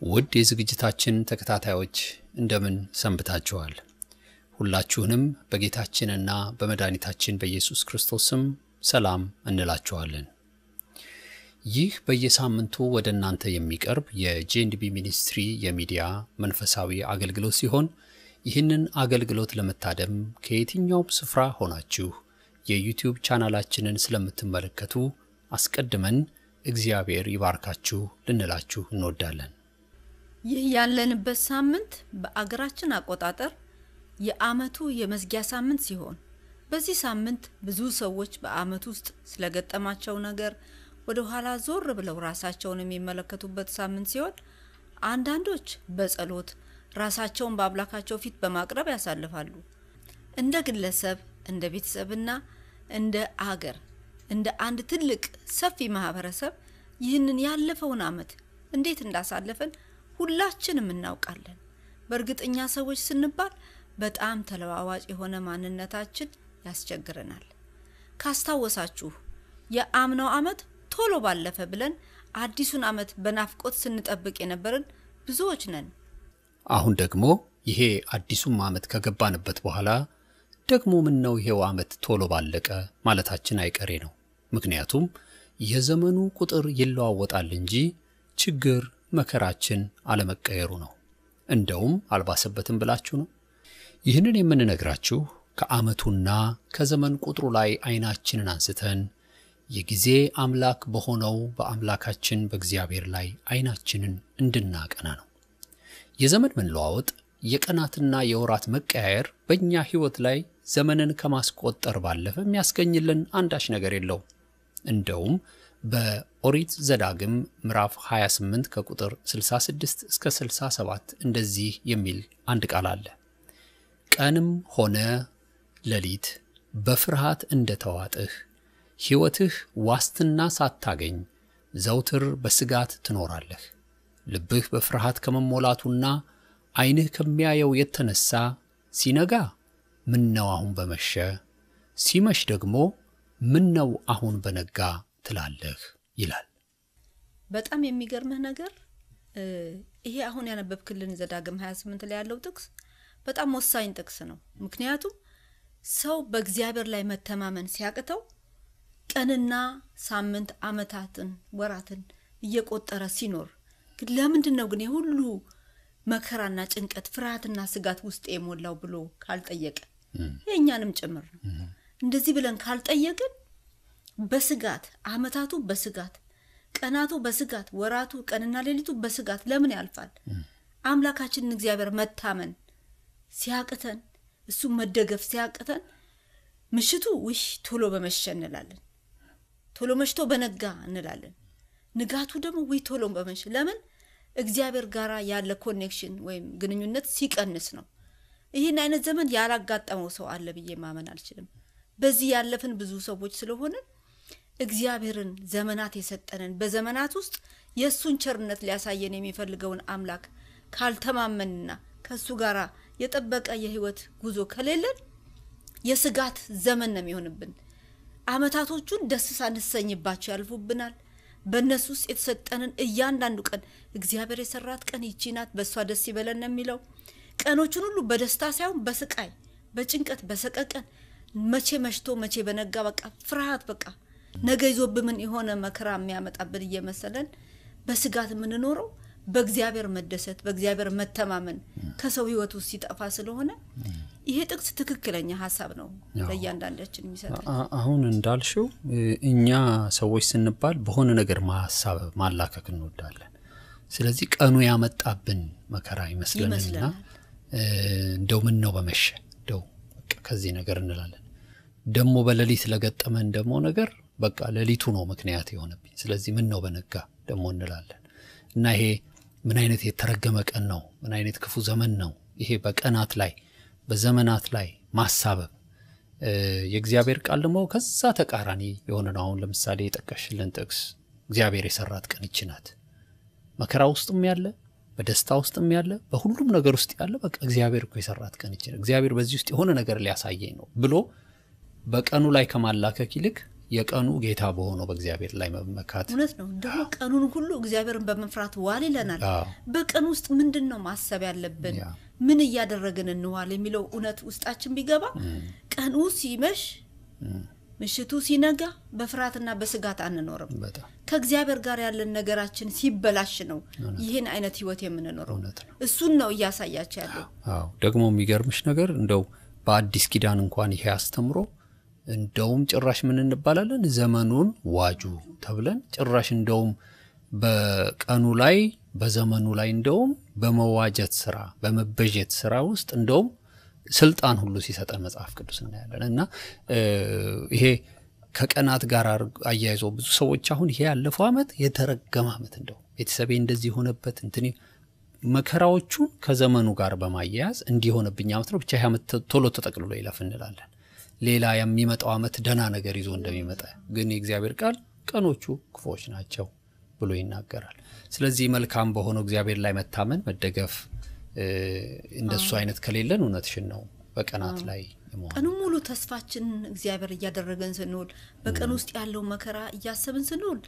ውድ የዝግጅታችን ተከታታዮች እንደምን ሰንብታችኋል? ሁላችሁንም በጌታችንና በመድኃኒታችን በኢየሱስ ክርስቶስ ስም ሰላም እንላችኋለን። ይህ በየሳምንቱ ወደ እናንተ የሚቀርብ የጄንዲቢ ሚኒስትሪ የሚዲያ መንፈሳዊ አገልግሎት ሲሆን ይህንን አገልግሎት ለመታደም ከየትኛውም ስፍራ ሆናችሁ የዩቲዩብ ቻናላችንን ስለምትመለከቱ አስቀድመን እግዚአብሔር ይባርካችሁ ልንላችሁ እንወዳለን። ይህ ያለንበት ሳምንት በአገራችን አቆጣጠር የዓመቱ የመዝጊያ ሳምንት ሲሆን በዚህ ሳምንት ብዙ ሰዎች በዓመት ውስጥ ስለገጠማቸው ነገር ወደ ኋላ ዞር ብለው ራሳቸውን የሚመለከቱበት ሳምንት ሲሆን አንዳንዶች በጸሎት ራሳቸውን በአምላካቸው ፊት በማቅረብ ያሳልፋሉ። እንደ ግለሰብ፣ እንደ ቤተሰብና እንደ አገር እንደ አንድ ትልቅ ሰፊ ማህበረሰብ ይህንን ያለፈውን ዓመት እንዴት እንዳሳለፈን ሁላችንም እናውቃለን። በእርግጠኛ ሰዎች ስንባል በጣም ተለዋዋጭ የሆነ ማንነታችን ያስቸግረናል። ካስታወሳችሁ የአምናው ዓመት ቶሎ ባለፈ ብለን አዲሱን ዓመት በናፍቆት ስንጠብቅ የነበርን ብዙዎች ነን። አሁን ደግሞ ይሄ አዲሱም ዓመት ከገባንበት በኋላ ደግሞ ምን ነው ይሄው ዓመት ቶሎ ባለቀ ማለታችን አይቀሬ ነው። ምክንያቱም የዘመኑ ቁጥር ይለዋወጣል እንጂ ችግር መከራችን አለመቀየሩ ነው። እንደውም አልባሰበትም ብላችሁ ነው። ይህንን የምንነግራችሁ ከዓመቱና ከዘመን ቁጥሩ ላይ አይናችንን አንስተን የጊዜ አምላክ በሆነው በአምላካችን በእግዚአብሔር ላይ አይናችንን እንድናቀና ነው። የዘመን መለዋወጥ የቀናትና የወራት መቀያየር በእኛ ሕይወት ላይ ዘመንን ከማስቆጠር ባለፈ የሚያስገኝልን አንዳች ነገር የለውም። እንደውም በኦሪት ዘዳግም ምዕራፍ 28 ከቁጥር 66 እስከ 67 እንደዚህ የሚል አንድ ቃል አለ። ቀንም ሆነ ሌሊት በፍርሃት እንደተዋጥህ ሕይወትህ ዋስትና ሳታገኝ ዘውትር በስጋት ትኖራለህ። ልብህ በፍርሃት ከመሞላቱና ዓይንህ ከሚያየው የተነሳ ሲነጋ ምን ነው አሁን በመሸ፣ ሲመሽ ደግሞ ምን ነው አሁን በነጋ ትላለህ ይላል። በጣም የሚገርምህ ነገር ይሄ አሁን ያነበብክልን ዘዳግም 28 ላይ ያለው ጥቅስ በጣም ወሳኝ ጥቅስ ነው። ምክንያቱም ሰው በእግዚአብሔር ላይ መተማመን ሲያቅተው ቀንና ሳምንት፣ ዓመታትን፣ ወራትን እየቆጠረ ሲኖር ግን ለምንድን ነው ግን የሁሉ መከራና ጭንቀት፣ ፍርሃትና ስጋት ውስጥ የሞላው ብሎ ካልጠየቀ የእኛንም ጭምር ነው። እንደዚህ ብለን ካልጠየቅን በስጋት ዓመታቱ በስጋት ቀናቱ በስጋት ወራቱ ቀንና ሌሊቱ በስጋት ለምን ያልፋል? አምላካችንን እግዚአብሔር መታመን ሲያቅተን እሱ መደገፍ ሲያቅተን ምሽቱ ውሽ ቶሎ በመሸ እንላለን። ቶሎ መሽቶ በነጋ እንላለን። ንጋቱ ደግሞ ውይ ቶሎ በመሸ ለምን? እግዚአብሔር ጋር ያለ ኮኔክሽን ወይም ግንኙነት ሲቀንስ ነው። ይህን አይነት ዘመን ያላጋጠመው ሰው አለ ብዬ ማመን አልችልም። በዚህ ያለፍን ብዙ ሰዎች ስለሆንን እግዚአብሔርን ዘመናት የሰጠንን በዘመናት ውስጥ የእሱን ቸርነት ሊያሳየን የሚፈልገውን አምላክ ካልተማመንና ከእሱ ጋር የጠበቀ የህይወት ጉዞ ከሌለን የስጋት ዘመን ነው የሚሆንብን። አመታቶቹን ደስ ሳንሰኝባቸው ያልፉብናል። በእነሱ ውስጥ የተሰጠንን እያንዳንዱ ቀን እግዚአብሔር የሰራት ቀን ይቺ ናት፣ በእሷ ደስ ይበለን ነው የሚለው። ቀኖቹን ሁሉ በደስታ ሳይሆን በስቃይ፣ በጭንቀት፣ በሰቀቀን መቼ መሽቶ መቼ በነጋ በቃ ፍርሃት በቃ ነገ ይዞብምን የሆነ መከራ የሚያመጣብን እየመሰለን በስጋት የምንኖረው በእግዚአብሔር መደሰት በእግዚአብሔር መተማመን ከሰው ህይወት ውስጥ ሲጠፋ ስለሆነ ይሄ ጥቅስ ትክክለኛ ሀሳብ ነው ለእያንዳንዳችን የሚሰጠን። አሁን እንዳልሽው እኛ ሰዎች ስንባል በሆነ ነገር ማሳብ ማላከክ እንወዳለን። ስለዚህ ቀኑ ያመጣብን መከራ ይመስለንና እንደው ምን ነው በመሸ እንደው ከዚህ ነገር እንላለን። ደግሞ በሌሊት ለገጠመን ደግሞ ነገር በቃ ሌሊቱ ነው ምክንያት የሆነብኝ፣ ስለዚህ ምን ነው በነጋ ደግሞ እንላለን እና ይሄ ምን አይነት የተረገመ ቀን ነው፣ ምን አይነት ክፉ ዘመን ነው ይሄ በቀናት ላይ በዘመናት ላይ ማሳበብ። የእግዚአብሔር ቃል ደግሞ ከዛ ተቃራኒ የሆነ ነው። አሁን ለምሳሌ የጠቀሽልን ጥቅስ እግዚአብሔር የሰራት ቀን ይች ናት። መከራ ውስጥም ያለ በደስታ ውስጥም ያለ በሁሉም ነገር ውስጥ ያለ በቃ እግዚአብሔር እኮ የሰራት ቀን ይች ናት፣ እግዚአብሔር በዚህ ውስጥ የሆነ ነገር ሊያሳየኝ ነው ብሎ በቀኑ ላይ ከማላከክ ይልቅ የቀኑ ጌታ በሆነው በእግዚአብሔር ላይ መመካት እውነት ነው። ደግሞ ቀኑን ሁሉ እግዚአብሔርን በመፍራት ዋል ይለናል። አዎ። በቀን ውስጥ ምንድን ነው ማሰብ ያለብን? ያ። ምን እያደረግን እንዋል የሚለው እውነት ውስጣችን ቢገባ ቀኑ ሲመሽ ምሽቱ ሲነጋ በፍርሃትና በስጋት አንኖርም። በጣም ከእግዚአብሔር ጋር ያለን ነገራችን ሲበላሽ ነው ይህን አይነት ህይወት የምንኖረው። እውነት ነው። እሱን ነው እያሳያቸው ያለው። አዎ ደግሞ የሚገርምሽ ነገር እንደው በአዲስ ኪዳን እንኳን ይሄ አስተምሮ እንደውም ጭራሽ ምን እንባላለን ዘመኑን ዋጁ ተብለን ጭራሽ እንደውም በቀኑ ላይ በዘመኑ ላይ እንደውም በመዋጀት ስራ በመበጀት ስራ ውስጥ እንደውም ስልጣን ሁሉ ሲሰጠን መጽሐፍ ቅዱስ እናያለን እና እ ይሄ ከቀናት ጋር አርግ- አያይዞ ብዙ ሰዎች አሁን ይሄ ያለፈው ዓመት የተረገመ ዓመት እንደው ቤተሰቤ እንደዚህ የሆነበት እንትን መከራዎቹን ከዘመኑ ጋር በማያያዝ እንዲሆነብኝ ዓመት ነው ብቻ ይህ ዓመት ተ- ቶሎ ተጠቅልሎ ይለፍ እንላለን። ሌላ የሚመጣው ዓመት ደህና ነገር ይዞ እንደሚመጣ ግን የእግዚአብሔር ቃል ቀኖቹ ክፉዎች ናቸው ብሎ ይናገራል። ስለዚህ መልካም በሆነው እግዚአብሔር ላይ መታመን መደገፍ እ፣ እንደሱ አይነት ከሌለን እውነትሽን ነው በቀናት ላይ የመሆን ቀኑ ሙሉ ተስፋችንን እግዚአብሔር እያደረገን ስንውል በቀን ውስጥ ያለው መከራ እያሰብን ስንውል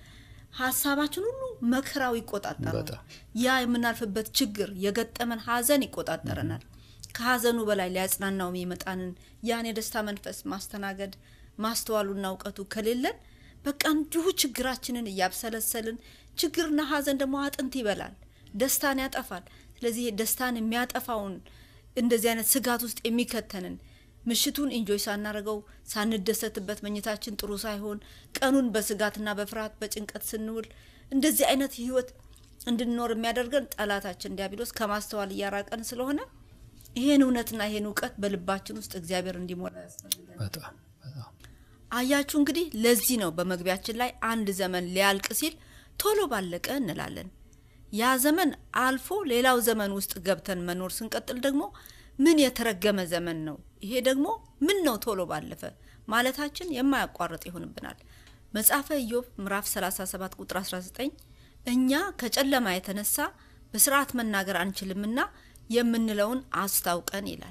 ሀሳባችን ሁሉ መከራው ይቆጣጠራል። በጣም። ያ የምናልፍበት ችግር የገጠመን ሀዘን ይቆጣጠረናል። ከሀዘኑ በላይ ሊያጽናናው የመጣንን ያን የደስታ መንፈስ ማስተናገድ ማስተዋሉና እውቀቱ ከሌለን በቃ እንዲሁ ችግራችንን እያብሰለሰልን ችግርና ሀዘን ደግሞ አጥንት ይበላል፣ ደስታን ያጠፋል። ስለዚህ ይሄ ደስታን የሚያጠፋውን እንደዚህ አይነት ስጋት ውስጥ የሚከተንን ምሽቱን ኢንጆይ ሳናደርገው ሳንደሰትበት መኝታችን ጥሩ ሳይሆን ቀኑን በስጋትና በፍርሃት በጭንቀት ስንውል እንደዚህ አይነት ህይወት እንድንኖር የሚያደርገን ጠላታችን ዲያብሎስ ከማስተዋል እያራቀን ስለሆነ ይሄን እውነትና ይሄን እውቀት በልባችን ውስጥ እግዚአብሔር እንዲሞላ ያስፈልጋል። በጣም በጣም አያችሁ እንግዲህ ለዚህ ነው በመግቢያችን ላይ አንድ ዘመን ሊያልቅ ሲል ቶሎ ባለቀ እንላለን። ያ ዘመን አልፎ ሌላው ዘመን ውስጥ ገብተን መኖር ስንቀጥል ደግሞ ምን የተረገመ ዘመን ነው፣ ይሄ ደግሞ ምን ነው ቶሎ ባለፈ ማለታችን የማያቋርጥ ይሆንብናል። መጽሐፈ ኢዮብ ምዕራፍ 37 ቁጥር 19 እኛ ከጨለማ የተነሳ በስርዓት መናገር አንችልምና የምንለውን አስታውቀን ይላል።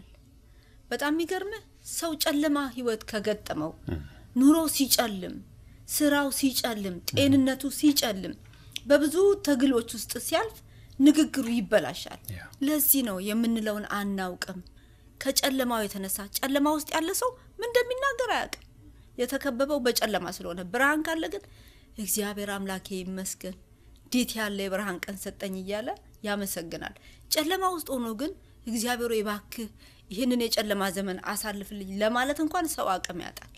በጣም የሚገርምህ ሰው ጨለማ ህይወት ከገጠመው ኑሮ ሲጨልም፣ ስራው ሲጨልም፣ ጤንነቱ ሲጨልም፣ በብዙ ትግሎች ውስጥ ሲያልፍ ንግግሩ ይበላሻል። ያ። ለዚህ ነው የምንለውን አናውቅም። ከጨለማው የተነሳ ጨለማ ውስጥ ያለ ሰው ምን እንደሚናገር አያውቅም። የተከበበው በጨለማ ስለሆነ፣ ብርሃን ካለ ግን እግዚአብሔር አምላኬ ይመስገን እንዴት ያለ የብርሃን ቀን ሰጠኝ እያለ ያመሰግናል። ጨለማ ውስጥ ሆኖ ግን እግዚአብሔር ሆይ እባክህ ይህንን የጨለማ ዘመን አሳልፍልኝ ለማለት እንኳን ሰው አቅም ያጣል።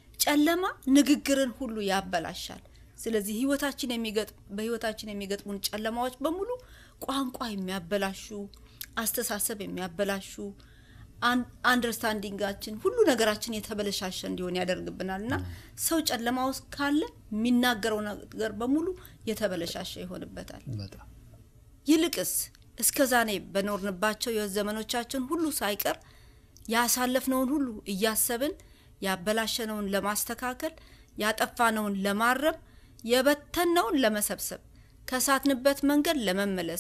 ጨለማ ንግግርን ሁሉ ያበላሻል። ስለዚህ ህይወታችን የሚገጥ በህይወታችን የሚገጥሙን ጨለማዎች በሙሉ ቋንቋ የሚያበላሹ፣ አስተሳሰብ የሚያበላሹ፣ አን- አንደርስታንዲንጋችን ሁሉ ነገራችን የተበለሻሸ እንዲሆን ያደርግብናል እና ሰው ጨለማ ውስጥ ካለ የሚናገረው ነገር በሙሉ የተበለሻሸ ይሆንበታል። በጣም ይልቅስ እስከ ዛኔ በኖርንባቸው የህይወት ዘመኖቻችን ሁሉ ሳይቀር ያሳለፍነውን ሁሉ እያሰብን ያበላሸነውን ለማስተካከል ያጠፋነውን ለማረም የበተነውን ለመሰብሰብ ከሳትንበት መንገድ ለመመለስ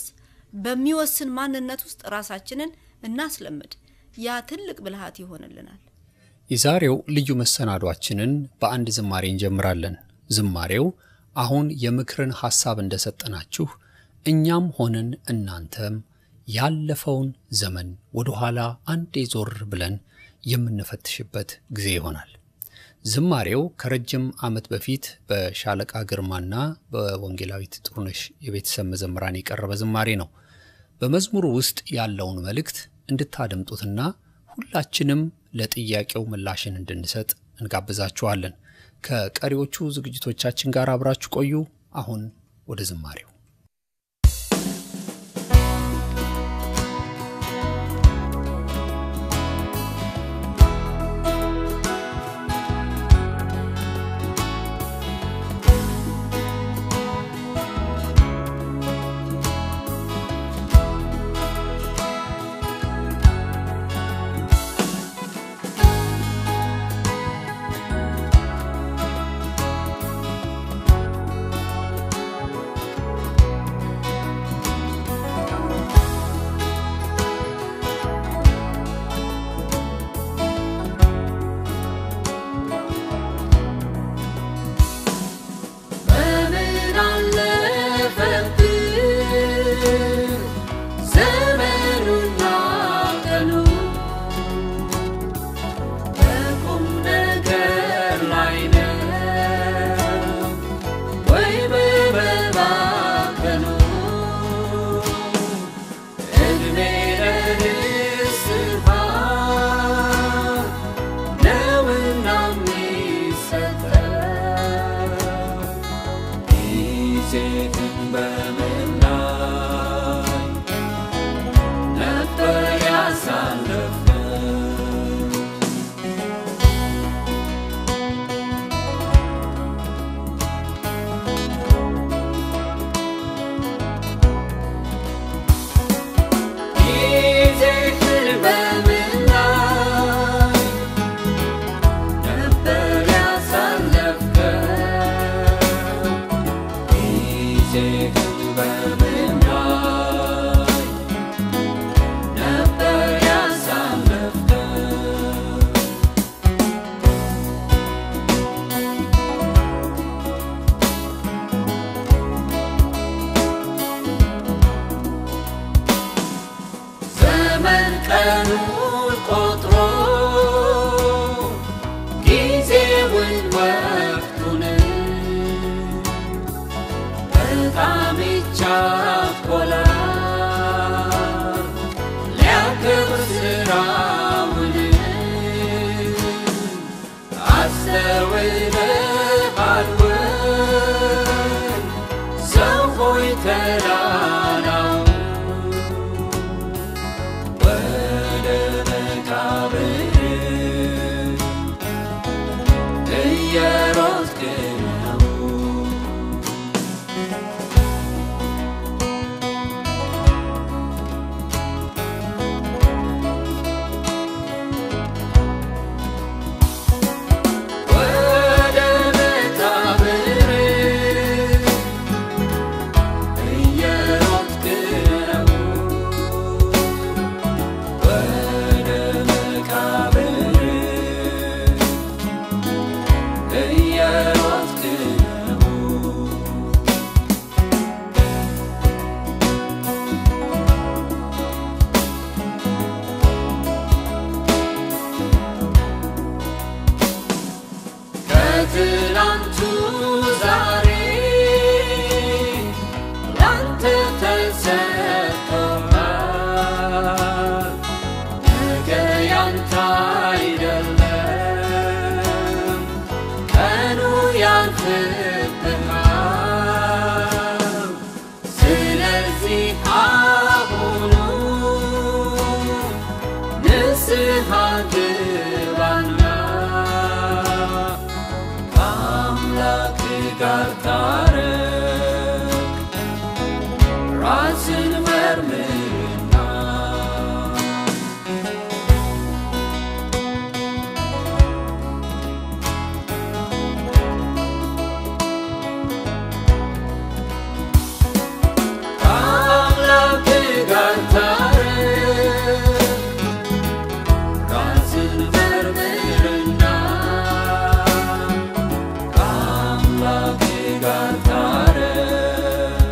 በሚወስን ማንነት ውስጥ ራሳችንን እናስለምድ። ያ ትልቅ ብልሃት ይሆንልናል። የዛሬው ልዩ መሰናዷችንን በአንድ ዝማሬ እንጀምራለን። ዝማሬው አሁን የምክርን ሐሳብ እንደሰጠናችሁ እኛም ሆንን እናንተም ያለፈውን ዘመን ወደ ኋላ አንዴ ዞር ብለን የምንፈትሽበት ጊዜ ይሆናል። ዝማሬው ከረጅም ዓመት በፊት በሻለቃ ግርማና በወንጌላዊት ጥሩነሽ የቤተሰብ መዘምራን የቀረበ ዝማሬ ነው። በመዝሙሩ ውስጥ ያለውን መልእክት እንድታደምጡትና ሁላችንም ለጥያቄው ምላሽን እንድንሰጥ እንጋብዛችኋለን። ከቀሪዎቹ ዝግጅቶቻችን ጋር አብራችሁ ቆዩ። አሁን ወደ ዝማሬው ♪ ጊዜህን በምን ላይ ነበር ያሳለፍነው? ጊዜህን በምን ላይ ነበር ያሳለፍከው? ጊዜህን በምን ላይ ነበር ያሳለፍከው? ዘመን ቀኑን ቆጥሮ ጊዜውን ወቅቱን በጣም ይቻኮላል ሊያከብር ስራውን አስተውለሃል ወይ ሰው ሆይ ተራራው ወደ መቃብር እየሮጥክ ነው። ወደ መቃብር እየሮጥክ ነው። ወደ መቃብር እየሮጥክ ነው። ከትላንቱ ዛሬ ላንተ ተሰጥቶሃል። ነገ ያንተ አይደለም፣ ቀኑ ያልፍብሃል። ስለዚህ አሁኑ ንስሐ ግባና ከአምላክ ጋር ታረቅ፣ ራስን መርምርና ከአምላክ ጋር ታረቅ፣ ራስን መርምርና ከአምላክ ጋር ታረቅ፣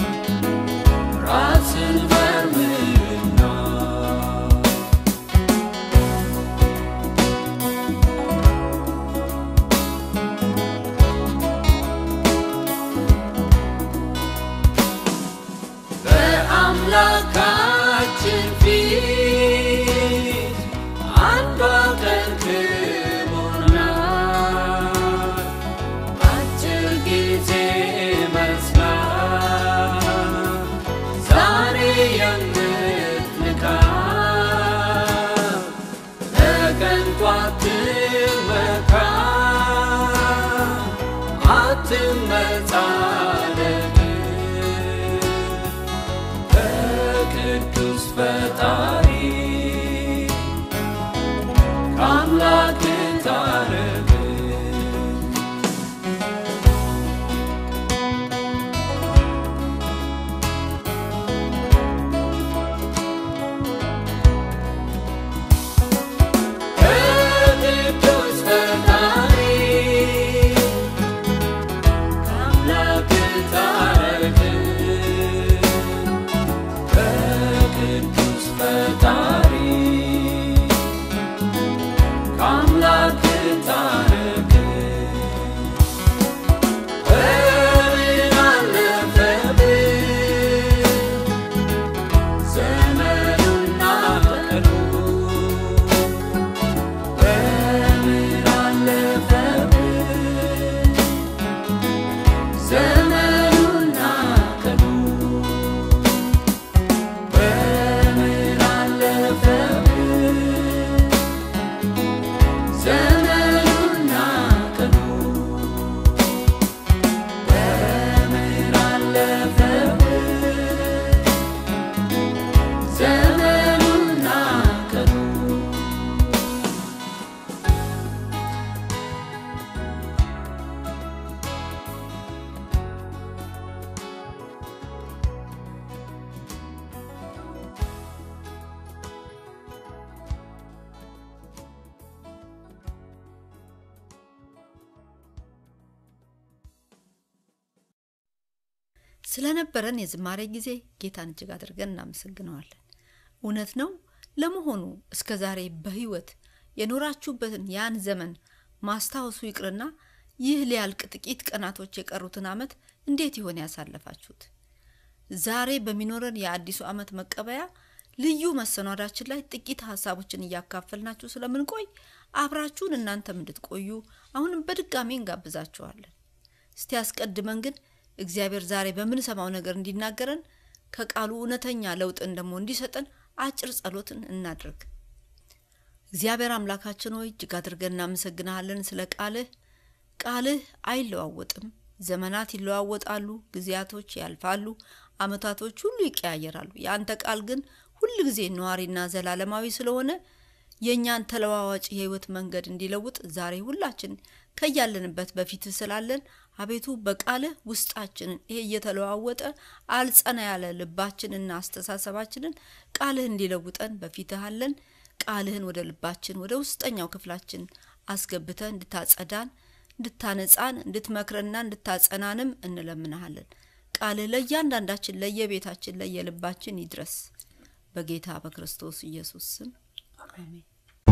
ራስን መርምርና በአምላካችን ፊት አንዷ ቀን ክቡር ናት። አጭር ጊዜ መስላ ዛሬ የምትንካ በቀንቷ አትመካ አትመጻደቅ በቅዱስ ፈጣሪ ከአምላክ ታረቅ። ከቅዱስ ፈጣሪ ከአምላክ ስለነበረን የዝማሬ ጊዜ ጌታን እጅግ አድርገን እናመሰግነዋለን። እውነት ነው። ለመሆኑ እስከ ዛሬ በሕይወት የኖራችሁበትን ያን ዘመን ማስታወሱ ይቅርና ይህ ሊያልቅ ጥቂት ቀናቶች የቀሩትን ዓመት እንዴት ይሆን ያሳለፋችሁት? ዛሬ በሚኖረን የአዲሱ ዓመት መቀበያ ልዩ መሰናዳችን ላይ ጥቂት ሀሳቦችን እያካፈልናችሁ ስለምንቆይ አብራችሁን እናንተም እንድትቆዩ አሁንም በድጋሚ እንጋብዛችኋለን። እስቲ አስቀድመን ግን እግዚአብሔር ዛሬ በምንሰማው ነገር እንዲናገረን ከቃሉ እውነተኛ ለውጥን ደግሞ እንዲሰጠን አጭር ጸሎትን እናድርግ። እግዚአብሔር አምላካችን ሆይ እጅግ አድርገን እናመሰግንሃለን ስለ ቃልህ። ቃልህ አይለዋወጥም። ዘመናት ይለዋወጣሉ፣ ጊዜያቶች ያልፋሉ፣ አመታቶች ሁሉ ይቀያየራሉ። የአንተ ቃል ግን ሁል ጊዜ ነዋሪና ዘላለማዊ ስለሆነ የእኛን ተለዋዋጭ የህይወት መንገድ እንዲለውጥ ዛሬ ሁላችን ከያለንበት በፊት ስላለን አቤቱ በቃልህ ውስጣችንን ይሄ እየተለዋወጠ አልጸና ያለ ልባችንና አስተሳሰባችንን ቃልህ እንዲለውጠን በፊትህ አለን። ቃልህን ወደ ልባችን ወደ ውስጠኛው ክፍላችን አስገብተ እንድታጸዳን፣ እንድታነጻን፣ እንድትመክረንና እንድታጸናንም እንለምንሃለን። ቃልህ ለእያንዳንዳችን ለየቤታችን ለየልባችን ይድረስ በጌታ በክርስቶስ ኢየሱስ ስም አሜን።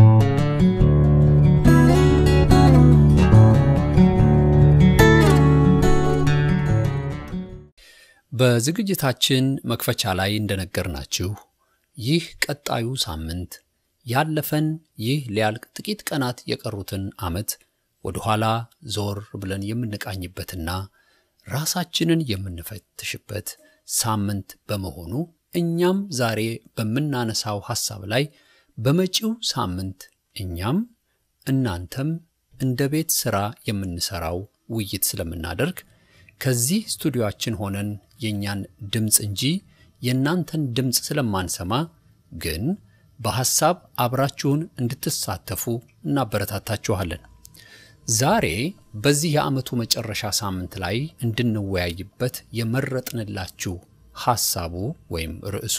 በዝግጅታችን መክፈቻ ላይ እንደነገርናችሁ ይህ ቀጣዩ ሳምንት ያለፈን ይህ ሊያልቅ ጥቂት ቀናት የቀሩትን ዓመት ወደ ኋላ ዞር ብለን የምንቃኝበትና ራሳችንን የምንፈትሽበት ሳምንት በመሆኑ እኛም ዛሬ በምናነሳው ሐሳብ ላይ በመጪው ሳምንት እኛም እናንተም እንደ ቤት ሥራ የምንሠራው ውይይት ስለምናደርግ ከዚህ ስቱዲዮአችን ሆነን የእኛን ድምፅ እንጂ የእናንተን ድምፅ ስለማንሰማ ግን በሐሳብ አብራችሁን እንድትሳተፉ እናበረታታችኋለን። ዛሬ በዚህ የዓመቱ መጨረሻ ሳምንት ላይ እንድንወያይበት የመረጥንላችሁ ሐሳቡ ወይም ርዕሱ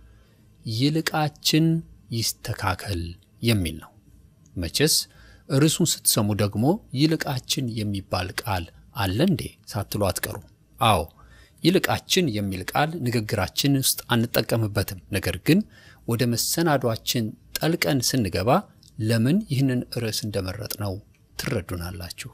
ይልቃችን ይስተካከል የሚል ነው። መቼስ ርዕሱን ስትሰሙ ደግሞ ይልቃችን የሚባል ቃል አለ እንዴ ሳትሉ አትቀሩ። አዎ ይልቃችን የሚል ቃል ንግግራችን ውስጥ አንጠቀምበትም። ነገር ግን ወደ መሰናዷችን ጠልቀን ስንገባ ለምን ይህንን ርዕስ እንደመረጥ ነው ትረዱናላችሁ።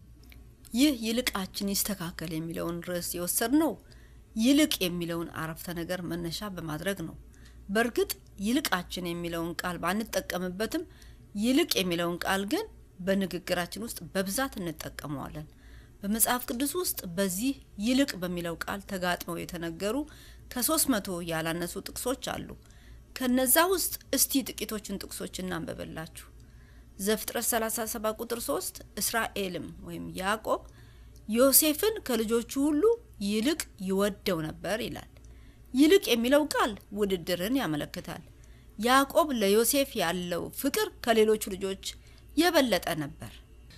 ይህ ይልቃችን ይስተካከል የሚለውን ርዕስ የወሰድነው ይልቅ የሚለውን አረፍተ ነገር መነሻ በማድረግ ነው። በእርግጥ ይልቃችን የሚለውን ቃል ባንጠቀምበትም ይልቅ የሚለውን ቃል ግን በንግግራችን ውስጥ በብዛት እንጠቀመዋለን። በመጽሐፍ ቅዱስ ውስጥ በዚህ ይልቅ በሚለው ቃል ተጋጥመው የተነገሩ ከሶስት መቶ ያላነሱ ጥቅሶች አሉ። ከነዛ ውስጥ እስቲ ጥቂቶቹን ጥቅሶች እናንበበላችሁ። ዘፍጥረት 37 ቁጥር 3 እስራኤልም ወይም ያዕቆብ ዮሴፍን ከልጆቹ ሁሉ ይልቅ ይወደው ነበር ይላል። ይልቅ የሚለው ቃል ውድድርን ያመለክታል። ያዕቆብ ለዮሴፍ ያለው ፍቅር ከሌሎቹ ልጆች የበለጠ ነበር።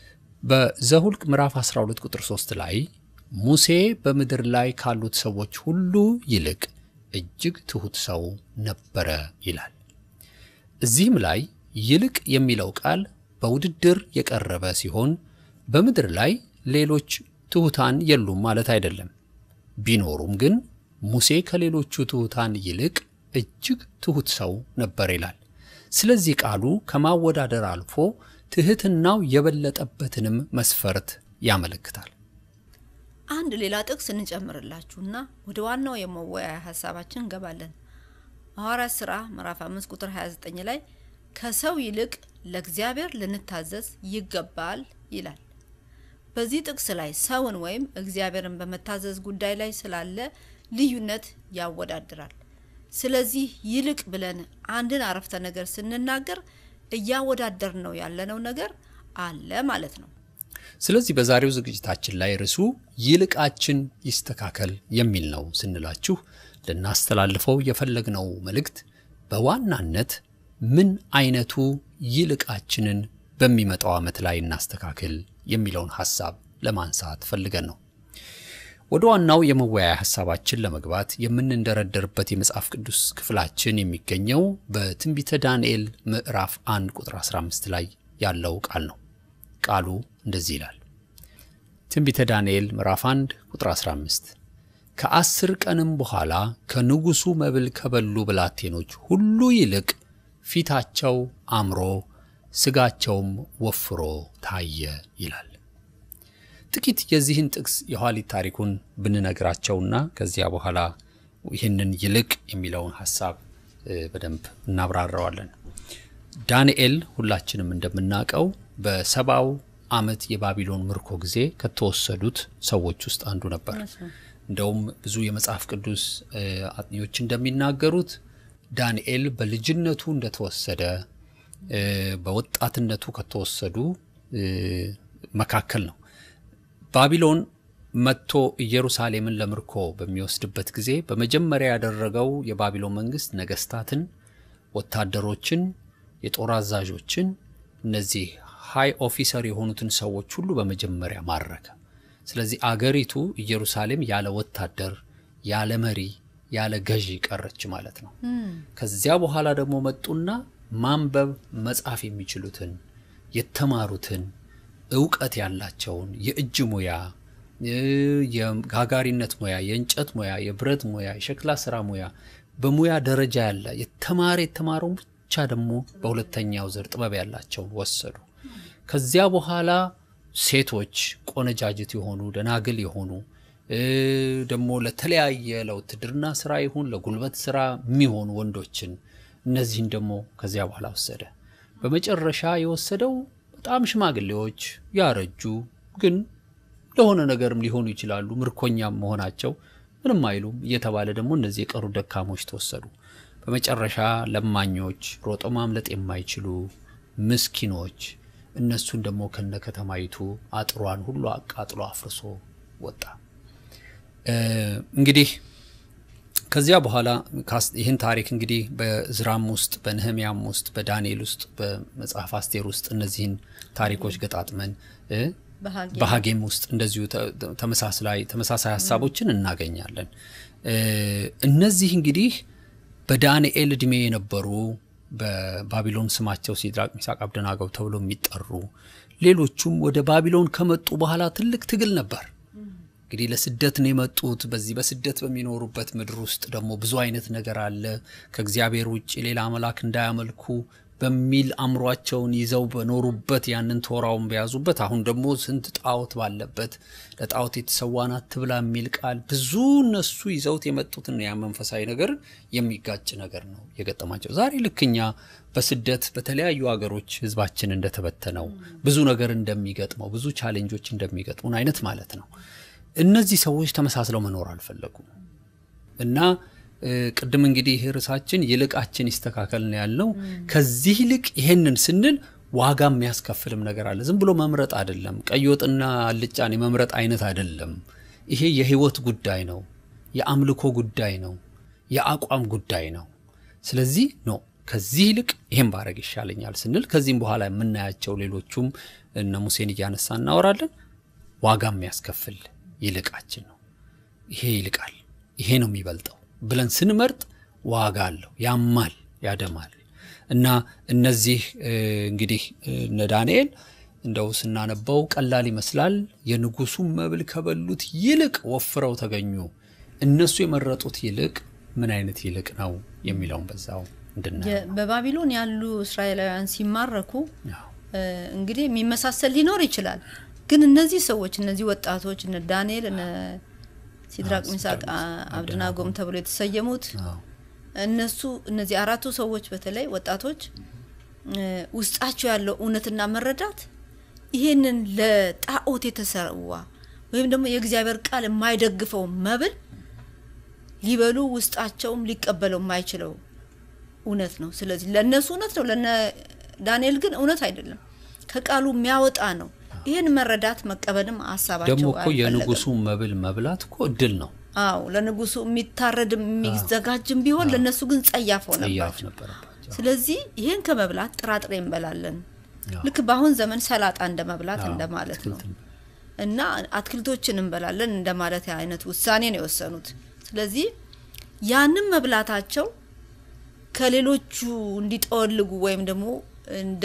በዘሁልቅ ምዕራፍ 12 ቁጥር 3 ላይ ሙሴ በምድር ላይ ካሉት ሰዎች ሁሉ ይልቅ እጅግ ትሑት ሰው ነበረ ይላል። እዚህም ላይ ይልቅ የሚለው ቃል በውድድር የቀረበ ሲሆን በምድር ላይ ሌሎች ትሑታን የሉም ማለት አይደለም። ቢኖሩም ግን ሙሴ ከሌሎቹ ትሑታን ይልቅ እጅግ ትሑት ሰው ነበር ይላል። ስለዚህ ቃሉ ከማወዳደር አልፎ ትሕትናው የበለጠበትንም መስፈርት ያመለክታል። አንድ ሌላ ጥቅስ እንጨምርላችሁና ወደ ዋናው የመወያያ ሀሳባችን እንገባለን። ሐዋርያት ሥራ ምዕራፍ 5 ቁጥር 29 ላይ ከሰው ይልቅ ለእግዚአብሔር ልንታዘዝ ይገባል ይላል። በዚህ ጥቅስ ላይ ሰውን ወይም እግዚአብሔርን በመታዘዝ ጉዳይ ላይ ስላለ ልዩነት ያወዳድራል። ስለዚህ ይልቅ ብለን አንድን አረፍተ ነገር ስንናገር እያወዳደር ነው ያለነው ነገር አለ ማለት ነው። ስለዚህ በዛሬው ዝግጅታችን ላይ ርዕሱ ይልቃችን ይስተካከል የሚል ነው ስንላችሁ ልናስተላልፈው የፈለግነው መልእክት በዋናነት ምን አይነቱ ይልቃችንን በሚመጣው ዓመት ላይ እናስተካክል የሚለውን ሐሳብ ለማንሳት ፈልገን ነው። ወደ ዋናው የመወያያ ሐሳባችን ለመግባት የምንንደረደርበት የመጽሐፍ ቅዱስ ክፍላችን የሚገኘው በትንቢተ ዳንኤል ምዕራፍ 1 ቁጥር 15 ላይ ያለው ቃል ነው። ቃሉ እንደዚህ ይላል። ትንቢተ ዳንኤል ምዕራፍ 1 ቁጥር 15 ከአስር ቀንም በኋላ ከንጉሡ መብል ከበሉ ብላቴኖች ሁሉ ይልቅ ፊታቸው አምሮ ስጋቸውም ወፍሮ ታየ ይላል። ጥቂት የዚህን ጥቅስ የኋሊት ታሪኩን ብንነግራቸውና ከዚያ በኋላ ይህንን ይልቅ የሚለውን ሀሳብ እ፣ በደንብ እናብራራዋለን። ዳንኤል ሁላችንም እንደምናውቀው በሰባው ዓመት የባቢሎን ምርኮ ጊዜ ከተወሰዱት ሰዎች ውስጥ አንዱ ነበር። እንደውም ብዙ የመጽሐፍ ቅዱስ እ፣ አጥኚዎች እንደሚናገሩት ዳንኤል በልጅነቱ እንደተወሰደ እ፣ በወጣትነቱ ከተወሰዱ እ፣ መካከል ነው። ባቢሎን መጥቶ ኢየሩሳሌምን ለምርኮ በሚወስድበት ጊዜ በመጀመሪያ ያደረገው የባቢሎን መንግስት ነገስታትን፣ ወታደሮችን፣ የጦር አዛዦችን እነዚህ ሃይ ኦፊሰር የሆኑትን ሰዎች ሁሉ በመጀመሪያ ማረከ። ስለዚህ አገሪቱ ኢየሩሳሌም ያለ ወታደር፣ ያለ መሪ፣ ያለ ገዢ ቀረች ማለት ነው። ከዚያ በኋላ ደግሞ መጡና ማንበብ መጻፍ የሚችሉትን የተማሩትን እውቀት ያላቸውን የእጅ ሙያ እ፣ የጋጋሪነት ሙያ፣ የእንጨት ሙያ፣ የብረት ሙያ፣ የሸክላ ስራ ሙያ በሙያ ደረጃ ያለ የተማረ የተማረውን ብቻ ደግሞ በሁለተኛው ዘር ጥበብ ያላቸውን ወሰዱ። ከዚያ በኋላ ሴቶች ቆነጃጅት የሆኑ ደናግል የሆኑ እ፣ ደግሞ ለተለያየ ለውትድርና ስራ ይሁን ለጉልበት ስራ የሚሆኑ ወንዶችን እነዚህን ደግሞ ከዚያ በኋላ ወሰደ። በመጨረሻ የወሰደው በጣም ሽማግሌዎች ያረጁ ግን ለሆነ ነገርም ሊሆኑ ይችላሉ ምርኮኛም መሆናቸው ምንም አይሉም እየተባለ ደግሞ እነዚህ የቀሩ ደካሞች ተወሰዱ። በመጨረሻ ለማኞች፣ ሮጦ ማምለጥ የማይችሉ ምስኪኖች፣ እነሱን ደግሞ ከነ ከተማይቱ አጥሯን ሁሉ አቃጥሎ አፍርሶ ወጣ። እ፣ እንግዲህ ከዚያ በኋላ ካስ- ይህን ታሪክ እንግዲህ በዝራም ውስጥ በነህሚያም ውስጥ በዳንኤል ውስጥ በመጽሐፍ አስቴር ውስጥ እነዚህን ታሪኮች ገጣጥመን እ፣ በሀጌ በሀጌም ውስጥ እንደዚሁ ተ- ተ- ተመሳስላይ ተመሳሳይ ሀሳቦችን እናገኛለን። እ፣ እነዚህ እንግዲህ በዳንኤል እድሜ የነበሩ በባቢሎን ስማቸው ሲድራቅ ሚሳቅ አብደናገው ተብሎ የሚጠሩ ሌሎቹም ወደ ባቢሎን ከመጡ በኋላ ትልቅ ትግል ነበር። እንግዲህ ለስደት ነው የመጡት። በዚህ በስደት በሚኖሩበት ምድር ውስጥ ደግሞ ብዙ አይነት ነገር አለ። ከእግዚአብሔር ውጭ ሌላ አምላክ እንዳያመልኩ በሚል አእምሯቸውን ይዘው በኖሩበት ያንን ቶራውን በያዙበት አሁን ደግሞ ስንት ጣዖት ባለበት ለጣዖት የተሰዋን አትብላ የሚል ቃል ብዙ እነሱ ይዘውት የመጡትን ያ መንፈሳዊ ነገር የሚጋጭ ነገር ነው የገጠማቸው። ዛሬ ልክኛ በስደት በተለያዩ ሀገሮች ህዝባችን እንደተበተነው ብዙ ነገር እንደሚገጥመው ብዙ ቻሌንጆች እንደሚገጥሙን አይነት ማለት ነው። እነዚህ ሰዎች ተመሳስለው መኖር አልፈለጉም እና እ፣ ቅድም እንግዲህ ርዕሳችን ይልቃችን ይስተካከል ነው ያልነው። ከዚህ ይልቅ ይሄንን ስንል ዋጋ የሚያስከፍልም ነገር አለ። ዝም ብሎ መምረጥ አይደለም። ቀይ ወጥና አልጫን የመምረጥ አይነት አይደለም። ይሄ የህይወት ጉዳይ ነው፣ የአምልኮ ጉዳይ ነው፣ የአቋም ጉዳይ ነው። ስለዚህ ነው ከዚህ ይልቅ ይሄን ባረግ ይሻለኛል ስንል ከዚህም በኋላ የምናያቸው ሌሎቹም እነ ሙሴን እያነሳ እናወራለን። ዋጋ የሚያስከፍል ይልቃችን ነው። ይሄ ይልቃል፣ ይሄ ነው የሚበልጠው ብለን ስንመርጥ ዋጋ አለው፣ ያማል፣ ያደማል። እና እነዚህ እ፣ እንግዲህ እ፣ እነ ዳንኤል እንደው ስናነበው ቀላል ይመስላል። የንጉሱም መብል ከበሉት ይልቅ ወፍረው ተገኙ። እነሱ የመረጡት ይልቅ ምን አይነት ይልቅ ነው የሚለውን በዛው እንድናየው የ- በባቢሎን ያሉ እስራኤላውያን ሲማረኩ ያው እ፣ እንግዲህ የሚመሳሰል ሊኖር ይችላል። ግን እነዚህ ሰዎች እነዚህ ወጣቶች እነ ዳንኤል እነ ሲድራቅ ሚሳቅ አ- አብደናጎም ተብሎ የተሰየሙት አዎ። እነሱ እነዚህ አራቱ ሰዎች በተለይ ወጣቶች እ፣ ውስጣቸው ያለው እውነትና መረዳት ይሄንን ለጣዖት የተሰዋ ወይም ደግሞ የእግዚአብሔር ቃል የማይደግፈው መብል ሊበሉ ውስጣቸውም ሊቀበለው የማይችለው እውነት ነው። ስለዚህ ለእነሱ እውነት ነው፣ ለነ ዳንኤል ግን እውነት አይደለም፣ ከቃሉ የሚያወጣ ነው። ይህን መረዳት መቀበልም ሀሳባቸው ደግሞ እኮ አልፈለገም። የንጉሱ መብል መብላት እኮ እድል ነው። አዎ ለንጉሱ የሚታረድም የሚዘጋጅም ቢሆን ለእነሱ ግን ጸያፍ ጸያፍ ሆነባቸው። ነበረባቸው። ስለዚህ ይህን ከመብላት ጥራጥሬ እንበላለን። አዎ። ልክ በአሁን ዘመን ሰላጣ እንደ መብላት አዎ፣ እንደማለት ነው አትክልትን እና አትክልቶችን እንበላለን እንደማለት አይነት ውሳኔ ነው የወሰኑት። ስለዚህ ያንን መብላታቸው ከሌሎቹ እንዲጠወልጉ ወይም ደግሞ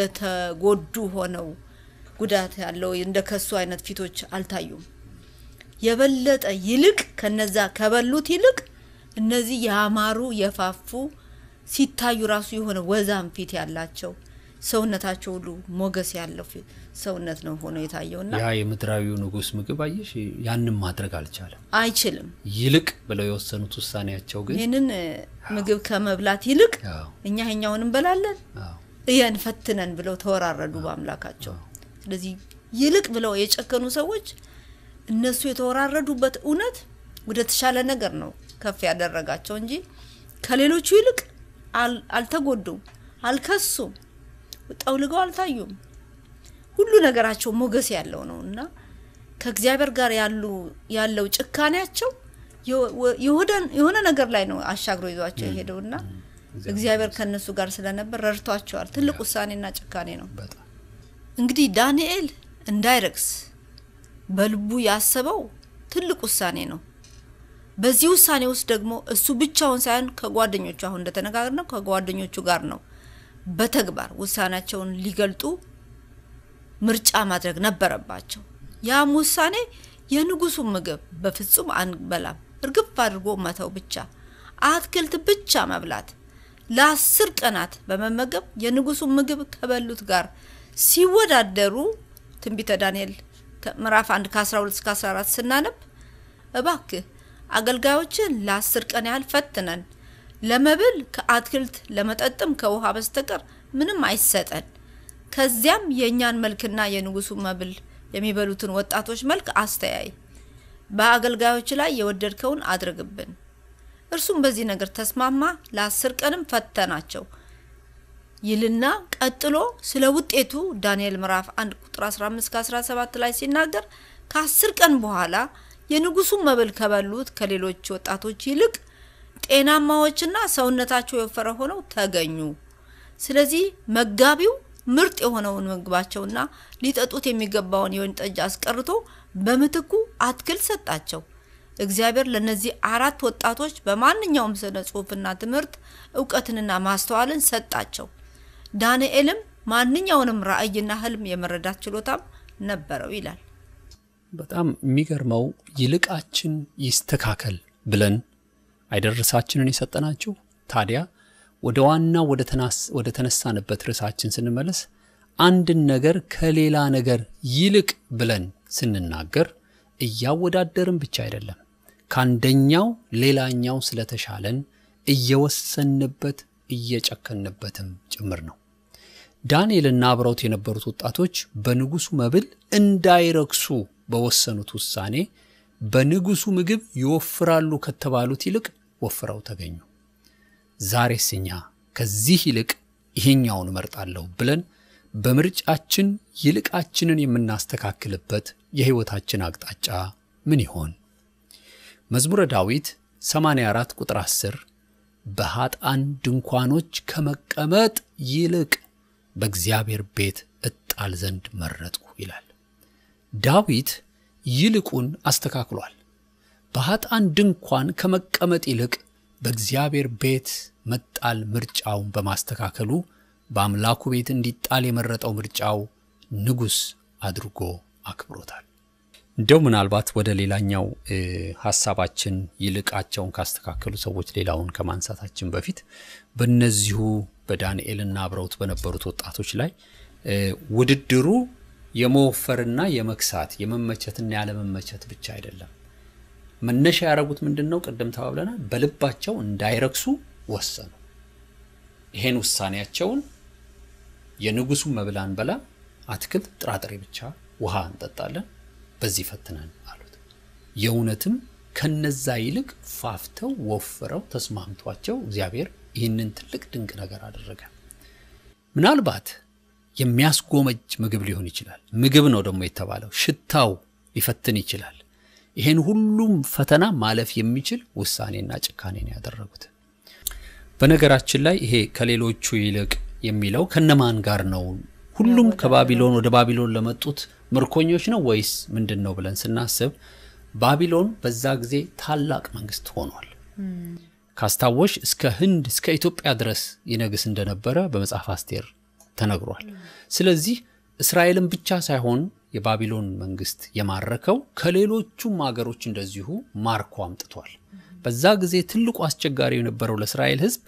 እንደተጎዱ ሆነው ጉዳት ያለው እንደ ከሱ አይነት ፊቶች አልታዩም። የበለጠ ይልቅ ከነዛ ከበሉት ይልቅ እነዚህ ያማሩ የፋፉ ሲታዩ ራሱ የሆነ ወዛም ፊት ያላቸው ሰውነታቸው ሁሉ ሞገስ ያለው ፊት ሰውነት ነው ሆኖ የታየውና ያ የምድራዊው ንጉሥ ምግብ አየሽ ያንም ማድረግ አልቻለም። አይችልም። ይልቅ ብለው የወሰኑት ውሳኔያቸው ግን ይህንን እ፣ ምግብ ከመብላት ይልቅ አዎ፣ እኛ ይሄኛውን እንበላለን አዎ፣ እየን ፈትነን ብለው ተወራረዱ በአምላካቸው። ስለዚህ ይልቅ ብለው የጨከኑ ሰዎች እነሱ የተወራረዱበት እውነት ወደ ተሻለ ነገር ነው ከፍ ያደረጋቸው እንጂ ከሌሎቹ ይልቅ አል- አልተጎዱም፣ አልከሱም፣ ጠውልገው አልታዩም። ሁሉ ነገራቸው ሞገስ ያለው ነው እና ከእግዚአብሔር ጋር ያሉ ያለው ጭካኔያቸው የወ- የሆነ- የሆነ ነገር ላይ ነው አሻግሮ ይዟቸው የሄደውና እግዚአብሔር ከእነሱ ጋር ስለነበር ረድቷቸዋል። ትልቅ ውሳኔና ጭካኔ ነው። በጣም እንግዲህ ዳንኤል እንዳይረክስ በልቡ ያሰበው ትልቅ ውሳኔ ነው። በዚህ ውሳኔ ውስጥ ደግሞ እሱ ብቻውን ሳይሆን ከጓደኞቹ አሁን እንደተነጋገርነው ከጓደኞቹ ጋር ነው በተግባር ውሳኔያቸውን ሊገልጡ ምርጫ ማድረግ ነበረባቸው። ያም ውሳኔ የንጉሱን ምግብ በፍጹም አንበላም፣ እርግፍ አድርጎ መተው ብቻ፣ አትክልት ብቻ መብላት፣ ለአስር ቀናት በመመገብ የንጉሱን ምግብ ከበሉት ጋር ሲወዳደሩ ትንቢተ ዳንኤል ከ- ምዕራፍ 1 ከ12 እስከ 14 ስናነብ እባክህ አገልጋዮችን ለአስር ቀን ያህል ፈትነን ለመብል ከአትክልት ለመጠጥም ከውሃ በስተቀር ምንም አይሰጠን። ከዚያም የእኛን መልክና የንጉሱን መብል የሚበሉትን ወጣቶች መልክ አስተያይ። በአገልጋዮች ላይ የወደድከውን አድርግብን። እርሱም በዚህ ነገር ተስማማ። ለአስር ቀንም ፈተናቸው ይልና ቀጥሎ ስለ ውጤቱ ዳንኤል ምዕራፍ 1 ቁጥር 15 17 ላይ ሲናገር ከአስር ቀን በኋላ የንጉሱን መብል ከበሉት ከሌሎች ወጣቶች ይልቅ ጤናማዎችና ሰውነታቸው የወፈረ ሆነው ተገኙ። ስለዚህ መጋቢው ምርጥ የሆነውን ምግባቸውና ሊጠጡት የሚገባውን የወይን ጠጅ አስቀርቶ በምትኩ አትክልት ሰጣቸው። እግዚአብሔር ለእነዚህ አራት ወጣቶች በማንኛውም ስነ ጽሑፍና ትምህርት እውቀትንና ማስተዋልን ሰጣቸው። ዳንኤልም ማንኛውንም ራእይና ህልም የመረዳት ችሎታም ነበረው ይላል። በጣም የሚገርመው ይልቃችን ይስተካከል ብለን አይደርሳችንን የሰጠናችሁ። ታዲያ ወደ ዋናው ወደ ተናስ- ወደ ተነሳንበት ርዕሳችን ስንመለስ አንድን ነገር ከሌላ ነገር ይልቅ ብለን ስንናገር እያወዳደርን ብቻ አይደለም፣ ከአንደኛው ሌላኛው ስለተሻለን እየወሰንበት እየጨከንበትም ጭምር ነው። ዳንኤልና አብረውት የነበሩት ወጣቶች በንጉሱ መብል እንዳይረክሱ በወሰኑት ውሳኔ በንጉሱ ምግብ ይወፍራሉ ከተባሉት ይልቅ ወፍረው ተገኙ። ዛሬስ እኛ ከዚህ ይልቅ ይሄኛውን እመርጣለሁ ብለን በምርጫችን ይልቃችንን የምናስተካክልበት የሕይወታችን አቅጣጫ ምን ይሆን? መዝሙረ ዳዊት 84 ቁጥር 10 በኃጥአን ድንኳኖች ከመቀመጥ ይልቅ በእግዚአብሔር ቤት እጣል ዘንድ መረጥኩ ይላል። ዳዊት ይልቁን አስተካክሏል። በኃጥአን ድንኳን ከመቀመጥ ይልቅ በእግዚአብሔር ቤት መጣል ምርጫውን በማስተካከሉ በአምላኩ ቤት እንዲጣል የመረጠው ምርጫው ንጉሥ አድርጎ አክብሮታል። እንደው ምናልባት ወደ ሌላኛው እ, ሀሳባችን ይልቃቸውን ካስተካከሉ ሰዎች ሌላውን ከማንሳታችን በፊት በእነዚሁ በዳንኤልና አብረውት በነበሩት ወጣቶች ላይ እ, ውድድሩ የመወፈርና የመክሳት የመመቸትና ያለመመቸት ብቻ አይደለም። መነሻ ያደረጉት ምንድን ነው? ቅድም ተባብለናል። በልባቸው እንዳይረክሱ ወሰኑ። ይሄን ውሳኔያቸውን የንጉሱን መብል አንበላ፣ አትክልት፣ ጥራጥሬ ብቻ ውሃ እንጠጣለን፣ በዚህ ፈትነን አሉት። የእውነትም ከነዛ ይልቅ ፋፍተው ወፍረው ተስማምቷቸው እግዚአብሔር ይህንን ትልቅ ድንቅ ነገር አደረገ። ምናልባት የሚያስጎመጅ ምግብ ሊሆን ይችላል። ምግብ ነው ደግሞ የተባለው፣ ሽታው ሊፈትን ይችላል። ይሄን ሁሉም ፈተና ማለፍ የሚችል ውሳኔና ጭካኔ ነው ያደረጉት። በነገራችን ላይ ይሄ ከሌሎቹ ይልቅ የሚለው ከነማን ጋር ነው? ሁሉም ከባቢሎን ወደ ባቢሎን ለመጡት ምርኮኞች ነው ወይስ ምንድን ነው ብለን ስናስብ ባቢሎን በዛ ጊዜ ታላቅ መንግስት ሆኗል። ካስታወሽ እስከ ህንድ እስከ ኢትዮጵያ ድረስ ይነግስ እንደነበረ በመጽሐፍ አስቴር ተነግሯል። ስለዚህ እስራኤልን ብቻ ሳይሆን የባቢሎን መንግስት የማረከው ከሌሎቹም ሀገሮች እንደዚሁ ማርኮ አምጥቷል። በዛ ጊዜ ትልቁ አስቸጋሪ የነበረው ለእስራኤል ሕዝብ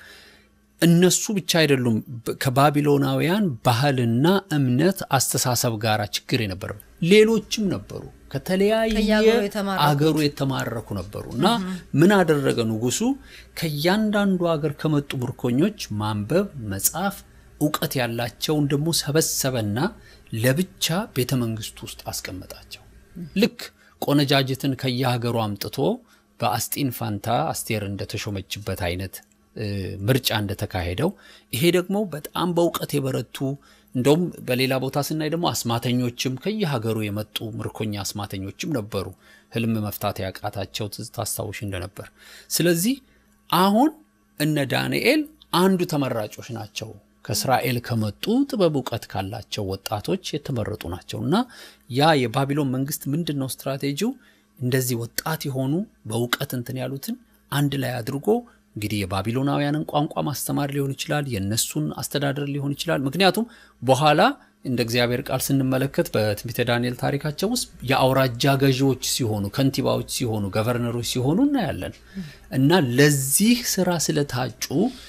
እነሱ ብቻ አይደሉም። በ- ከባቢሎናውያን ባህልና እምነት አስተሳሰብ ጋር ችግር የነበረው ሌሎችም ነበሩ። ከተለያየ ከየአገሩ የተማረኩት። አገሩ የተማረኩ ነበሩ እና ምን አደረገ ንጉሱ? ከእያንዳንዱ ሀገር ከመጡ ምርኮኞች ማንበብ፣ መጻፍ፣ እውቀት ያላቸውን ደግሞ ሰበሰበና ለብቻ ቤተ መንግስቱ ውስጥ አስቀመጣቸው። ልክ ቆነጃጅትን ከየሀገሩ አምጥቶ በአስጢን ፋንታ አስቴር እንደተሾመችበት አይነት እ፣ ምርጫ እንደተካሄደው ይሄ ደግሞ በጣም በእውቀት የበረቱ እንደውም በሌላ ቦታ ስናይ ደግሞ አስማተኞችም ከየሀገሩ የመጡ ምርኮኛ አስማተኞችም ነበሩ፣ ህልም መፍታት ያቃታቸው ትዝ ታስታውሽ እንደነበር። ስለዚህ አሁን እነ ዳንኤል አንዱ ተመራጮች ናቸው። ከእስራኤል ከመጡ ጥበብ እውቀት ካላቸው ወጣቶች የተመረጡ ናቸው እና ያ የባቢሎን መንግስት ምንድን ነው ስትራቴጂው? እንደዚህ ወጣት የሆኑ በእውቀት እንትን ያሉትን አንድ ላይ አድርጎ እንግዲህ የባቢሎናውያንን ቋንቋ ማስተማር ሊሆን ይችላል፣ የእነሱን አስተዳደር ሊሆን ይችላል። ምክንያቱም በኋላ እንደ እግዚአብሔር ቃል ስንመለከት በትንቢተ ዳንኤል ታሪካቸው ውስጥ የአውራጃ ገዢዎች ሲሆኑ፣ ከንቲባዎች ሲሆኑ፣ ገቨርነሮች ሲሆኑ እናያለን እና ለዚህ ስራ ስለታጩ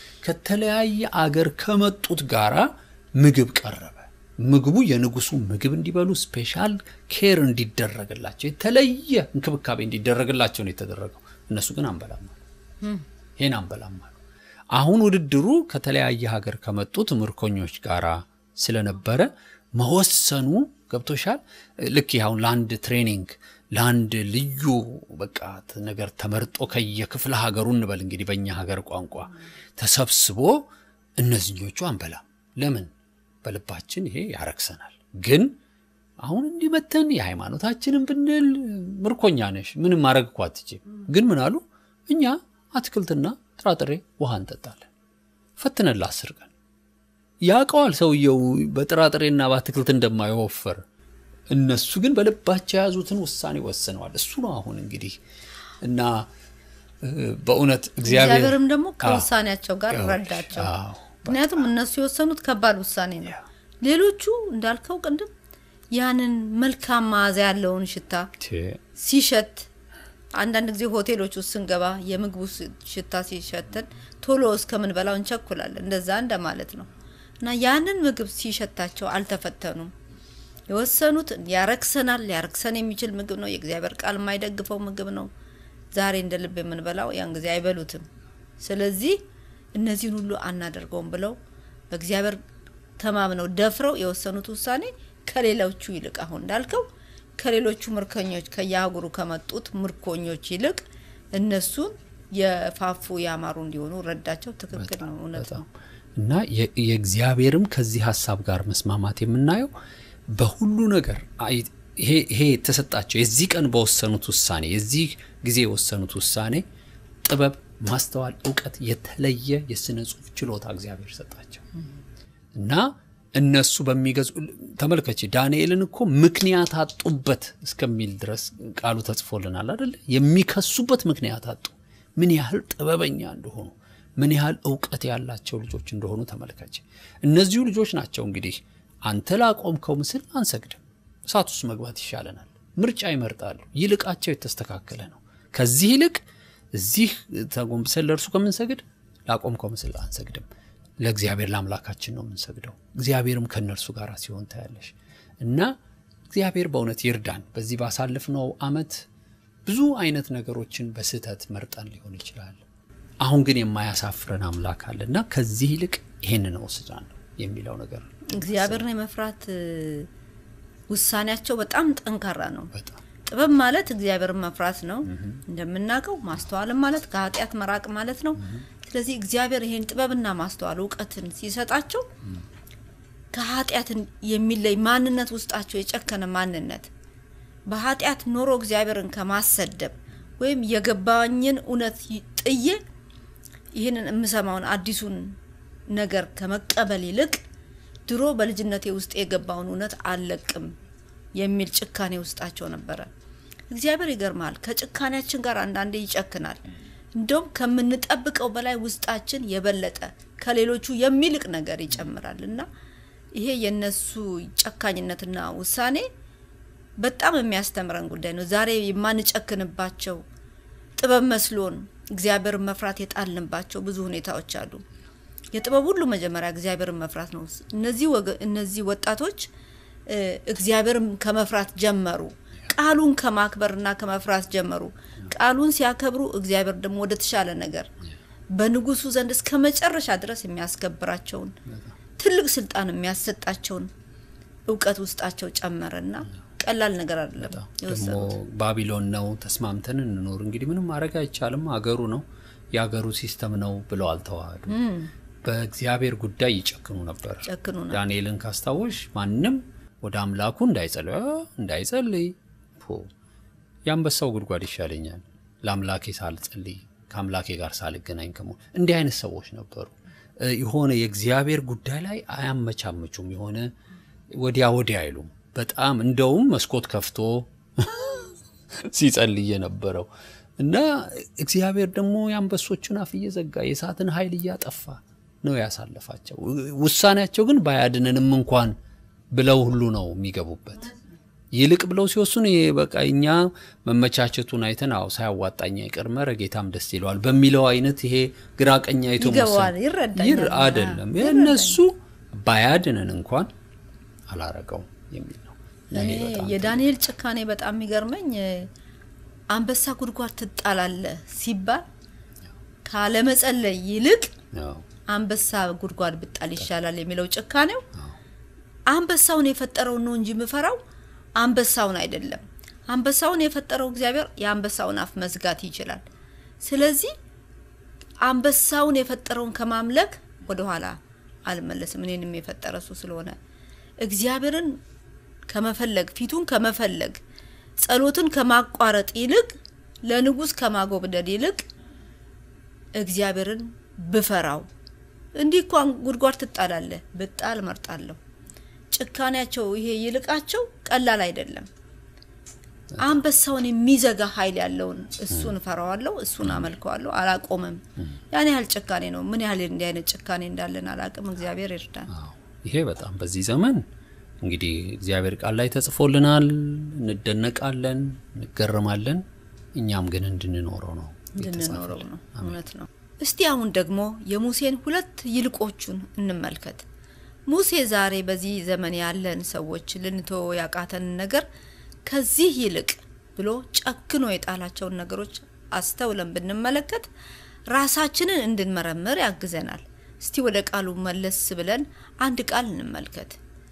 ከተለያየ አገር ከመጡት ጋራ ምግብ ቀረበ። ምግቡ የንጉሱ ምግብ እንዲበሉ ስፔሻል ኬር እንዲደረግላቸው የተለየ እንክብካቤ እንዲደረግላቸው ነው የተደረገው። እነሱ ግን አንበላም አሉ። ይሄን አንበላም አሉ። አሁን ውድድሩ ከተለያየ ሀገር ከመጡት ምርኮኞች ጋር ስለነበረ መወሰኑ ገብቶሻል። ልክ ይህ አሁን ለአንድ ትሬኒንግ ለአንድ ልዩ በቃ ነገር ተመርጦ ከየክፍለ ሀገሩ እንበል እንግዲህ በእኛ ሀገር ቋንቋ ተሰብስቦ እነዚኞቹ አንበላም። ለምን? በልባችን ይሄ ያረክሰናል። ግን አሁን እንዲመተን የሃይማኖታችንን ብንል ምርኮኛ ነሽ፣ ምንም ማድረግ እኮ አትችይም። ግን ምን አሉ? እኛ አትክልትና ጥራጥሬ ውሃ እንጠጣለን። ፈትነን ለአስር ቀን ያውቀዋል ሰውየው በጥራጥሬና በአትክልት እንደማይወፈር። እነሱ ግን በልባቸው የያዙትን ውሳኔ ወስነዋል። እሱ ነው አሁን እንግዲህ እና እ፣ በእውነት እግዚአብሔር እግዚአብሔርም ደግሞ አዎ፣ ከውሳኔያቸው ጋር አዎ፣ ረዳቸው። አዎ፣ ምክንያቱም እነሱ የወሰኑት ከባድ ውሳኔ ነው። ሌሎቹ እንዳልከው ቅድም ያንን መልካም መዓዛ ያለውን ሽታ ቴ- ሲሸት አንዳንድ ጊዜ ሆቴሎች ውስጥ ስንገባ የምግቡ ስ- ሽታ ሲሸተን ቶሎ እስከምንበላው እንቸኩላለን። እንደዛ እንደማለት ነው እና ያንን ምግብ ሲሸታቸው አልተፈተኑም። የወሰኑት ያረክሰናል፣ ሊያረክሰን የሚችል ምግብ ነው፣ የእግዚአብሔር ቃል የማይደግፈው ምግብ ነው፣ ዛሬ እንደ ልብ የምንበላው ያን ጊዜ አይበሉትም። ስለዚህ እነዚህን ሁሉ አናደርገውም ብለው በእግዚአብሔር ተማምነው ደፍረው የወሰኑት ውሳኔ ከሌሎቹ ይልቅ አሁን እንዳልከው ከሌሎቹ ምርኮኞች ከየአህጉሩ ከመጡት ምርኮኞች ይልቅ እነሱን የፋፉ ያማሩ እንዲሆኑ ረዳቸው። ትክክል ነው፣ እውነት ነው። እና የ- የእግዚአብሔርም ከዚህ ሀሳብ ጋር መስማማት የምናየው በሁሉ ነገር አይ- ይሄ ይሄ የተሰጣቸው የዚህ ቀን በወሰኑት ውሳኔ የዚህ ጊዜ የወሰኑት ውሳኔ ጥበብ፣ ማስተዋል፣ እውቀት የተለየ የስነ ጽሁፍ ችሎታ እግዚአብሔር ሰጣቸው እና እነሱ በሚገዙ ተመልከች ዳንኤልን እኮ ምክንያት አጡበት እስከሚል ድረስ ቃሉ ተጽፎልናል አደለ የሚከሱበት ምክንያት አጡ ምን ያህል ጥበበኛ እንደሆኑ ምን ያህል እውቀት ያላቸው ልጆች እንደሆኑ ተመልከች እነዚሁ ልጆች ናቸው እንግዲህ አንተ ላቆምከው ምስል አንሰግድም እሳት ውስጥ መግባት ይሻለናል ምርጫ ይመርጣሉ ይልቃቸው የተስተካከለ ነው ከዚህ ይልቅ እዚህ ተጎንብሰን ለእርሱ ከምንሰግድ ላቆምከው ምስል አንሰግድም ለእግዚአብሔር ለአምላካችን ነው የምንሰግደው እግዚአብሔርም ከእነርሱ ጋር ሲሆን ታያለሽ እና እግዚአብሔር በእውነት ይርዳን በዚህ ባሳለፍነው አመት ብዙ አይነት ነገሮችን በስህተት መርጠን ሊሆን ይችላል አሁን ግን የማያሳፍረን አምላክ አለ እና ከዚህ ይልቅ ይሄንን እወስዳለሁ የሚለው ነገር እግዚአብሔርን የመፍራት እ፣ ውሳኔያቸው በጣም ጠንካራ ነው። በጣም ጥበብ ማለት እግዚአብሔርን መፍራት ነው እንደምናውቀው። ማስተዋልም ማለት ከኃጢአት መራቅ ማለት ነው። ስለዚህ እግዚአብሔር ይሄን ጥበብና ማስተዋል እውቀትን ሲሰጣቸው ከኃጢአትን የሚለይ ማንነት ውስጣቸው የጨከነ ማንነት በኃጢአት ኖሮ እግዚአብሔርን ከማሰደብ ወይም የገባኝን እውነት ይ- ጥዬ ይህንን የምሰማውን አዲሱን ነገር ከመቀበል ይልቅ ድሮ በልጅነቴ ውስጥ የገባውን እውነት አልለቅም የሚል ጭካኔ ውስጣቸው ነበረ። እግዚአብሔር ይገርማል፣ ከጭካኔያችን ጋር አንዳንዴ ይጨክናል። እንደውም ከምንጠብቀው በላይ ውስጣችን የበለጠ ከሌሎቹ የሚልቅ ነገር ይጨምራል እና ይሄ የነሱ ጨካኝነትና ውሳኔ በጣም የሚያስተምረን ጉዳይ ነው። ዛሬ የማንጨክንባቸው ጥበብ መስሎን እግዚአብሔርን መፍራት የጣልንባቸው ብዙ ሁኔታዎች አሉ። የጥበብ ሁሉ መጀመሪያ እግዚአብሔርን መፍራት ነው። እነዚህ ወገ- እነዚህ ወጣቶች እ፣ እግዚአብሔርን ከመፍራት ጀመሩ። ቃሉን ከማክበርና ከመፍራት ጀመሩ። ቃሉን ሲያከብሩ እግዚአብሔር ደግሞ ወደ ተሻለ ነገር በንጉሱ ዘንድ እስከ መጨረሻ ድረስ የሚያስከብራቸውን ትልቅ ስልጣን የሚያሰጣቸውን እውቀት ውስጣቸው ጨመረና ቀላል ነገር አይደለም ደግሞ የወሰኑት። ባቢሎን ነው ተስማምተን እንኖር እንግዲህ ምንም ማድረግ አይቻልም አገሩ ነው የአገሩ ሲስተም ነው ብለው አልተዋህዱ በእግዚአብሔር ጉዳይ ይጨክኑ ነበር ጨክኑ ነው። ዳንኤልን ካስታወሽ ማንም ወደ አምላኩ እንዳይጸልይ አ፣ እንዳይጸልይ ፖ የአንበሳው ጉድጓድ ይሻለኛል ለአምላኬ ሳልጸልይ ከአምላኬ ጋር ሳልገናኝ ከሞ እንዲህ አይነት ሰዎች ነበሩ እ፣ የሆነ የእግዚአብሔር ጉዳይ ላይ አያመቻምቹም የሆነ ወዲያ ወዲያ አይሉም በጣም እንደውም መስኮት ከፍቶ ሲጸልይ የነበረው እና እግዚአብሔር ደግሞ የአንበሶቹን አፍ እየዘጋ የእሳትን ኃይል እያጠፋ ነው ያሳለፋቸው። ውሳኔያቸው ግን ባያድነንም እንኳን ብለው ሁሉ ነው የሚገቡበት። ይልቅ ብለው ሲወስኑ ይሄ በቃ እኛ መመቻቸቱን አይተን አዎ ሳያዋጣኝ አይቀርም ኧረ ጌታም ደስ ይለዋል በሚለው አይነት ይሄ ግራ ቀኝ አይቶ ይገባዋል፣ መወሰን ይረዳኛል። ይር አይደለም የእነሱ ባያድነን እንኳን አላረገውም የሚል ነው። ለእኔ እኔ በጣም የዳንኤል ጭካኔ በጣም የሚገርመኝ እ፣ አንበሳ ጉድጓድ ትጣላለህ ሲባል ካለመጸለይ ይልቅ ነው። አንበሳ ጉድጓድ ብጣል ይሻላል የሚለው ጭካኔው አንበሳውን የፈጠረውን ነው እንጂ የምፈራው አንበሳውን አይደለም። አንበሳውን የፈጠረው እግዚአብሔር የአንበሳውን አፍ መዝጋት ይችላል። ስለዚህ አንበሳውን የፈጠረውን ከማምለክ ወደኋላ አልመለስም። እኔንም የፈጠረ እሱ ስለሆነ እግዚአብሔርን ከመፈለግ ፊቱን ከመፈለግ ጸሎትን ከማቋረጥ ይልቅ ለንጉሥ ከማጎብደድ ይልቅ እግዚአብሔርን ብፈራው እንዲህ እንኳን ጉድጓድ ትጣላለህ ብጣል እመርጣለሁ። ጭካኔያቸው ይሄ ይልቃቸው ቀላል አይደለም። አንበሳውን የሚዘጋ ኃይል ያለውን እሱን እፈራዋለሁ፣ እሱን አመልከዋለሁ፣ አላቆምም። ያን ያህል ጭካኔ ነው። ምን ያህል እንዲህ አይነት ጭካኔ እንዳለን አላቅም። እግዚአብሔር ይርዳን። አዎ ይሄ በጣም በዚህ ዘመን እንግዲህ እግዚአብሔር ቃል ላይ ተጽፎልናል። እንደነቃለን፣ እንገረማለን። እኛም ግን እንድንኖረው ነው እንድንኖረው የተጻፈልን። ነው። እውነት ነው። እስቲ አሁን ደግሞ የሙሴን ሁለት ይልቆቹን እንመልከት። ሙሴ ዛሬ በዚህ ዘመን ያለን ሰዎች ልንተወ ያቃተንን ነገር ከዚህ ይልቅ ብሎ ጨክኖ የጣላቸውን ነገሮች አስተውለን ብንመለከት ራሳችንን እንድንመረምር ያግዘናል። እስቲ ወደ ቃሉ መለስ ብለን አንድ ቃል እንመልከት።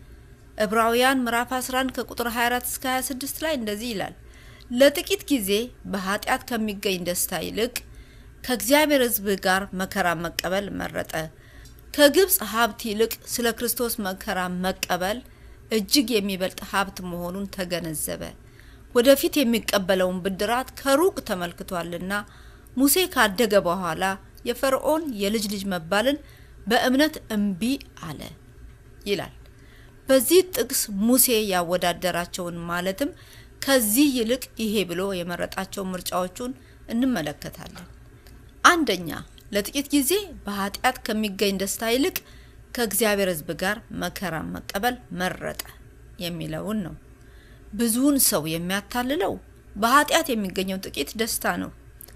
ዕብራውያን ምዕራፍ 11 ከቁጥር 24 እስከ 26 ላይ እንደዚህ ይላል። ለጥቂት ጊዜ በኃጢአት ከሚገኝ ደስታ ይልቅ ከእግዚአብሔር ሕዝብ ጋር መከራ መቀበል መረጠ። ከግብፅ ሀብት ይልቅ ስለ ክርስቶስ መከራ መቀበል እጅግ የሚበልጥ ሀብት መሆኑን ተገነዘበ። ወደፊት የሚቀበለውን ብድራት ከሩቅ ተመልክቷልና ሙሴ ካደገ በኋላ የፈርዖን የልጅ ልጅ መባልን በእምነት እምቢ አለ ይላል። በዚህ ጥቅስ ሙሴ ያወዳደራቸውን ማለትም ከዚህ ይልቅ ይሄ ብሎ የመረጣቸው ምርጫዎቹን እንመለከታለን። አንደኛ ለጥቂት ጊዜ በኃጢአት ከሚገኝ ደስታ ይልቅ ከእግዚአብሔር ሕዝብ ጋር መከራ መቀበል መረጠ የሚለውን ነው። ብዙውን ሰው የሚያታልለው በኃጢአት የሚገኘው ጥቂት ደስታ ነው።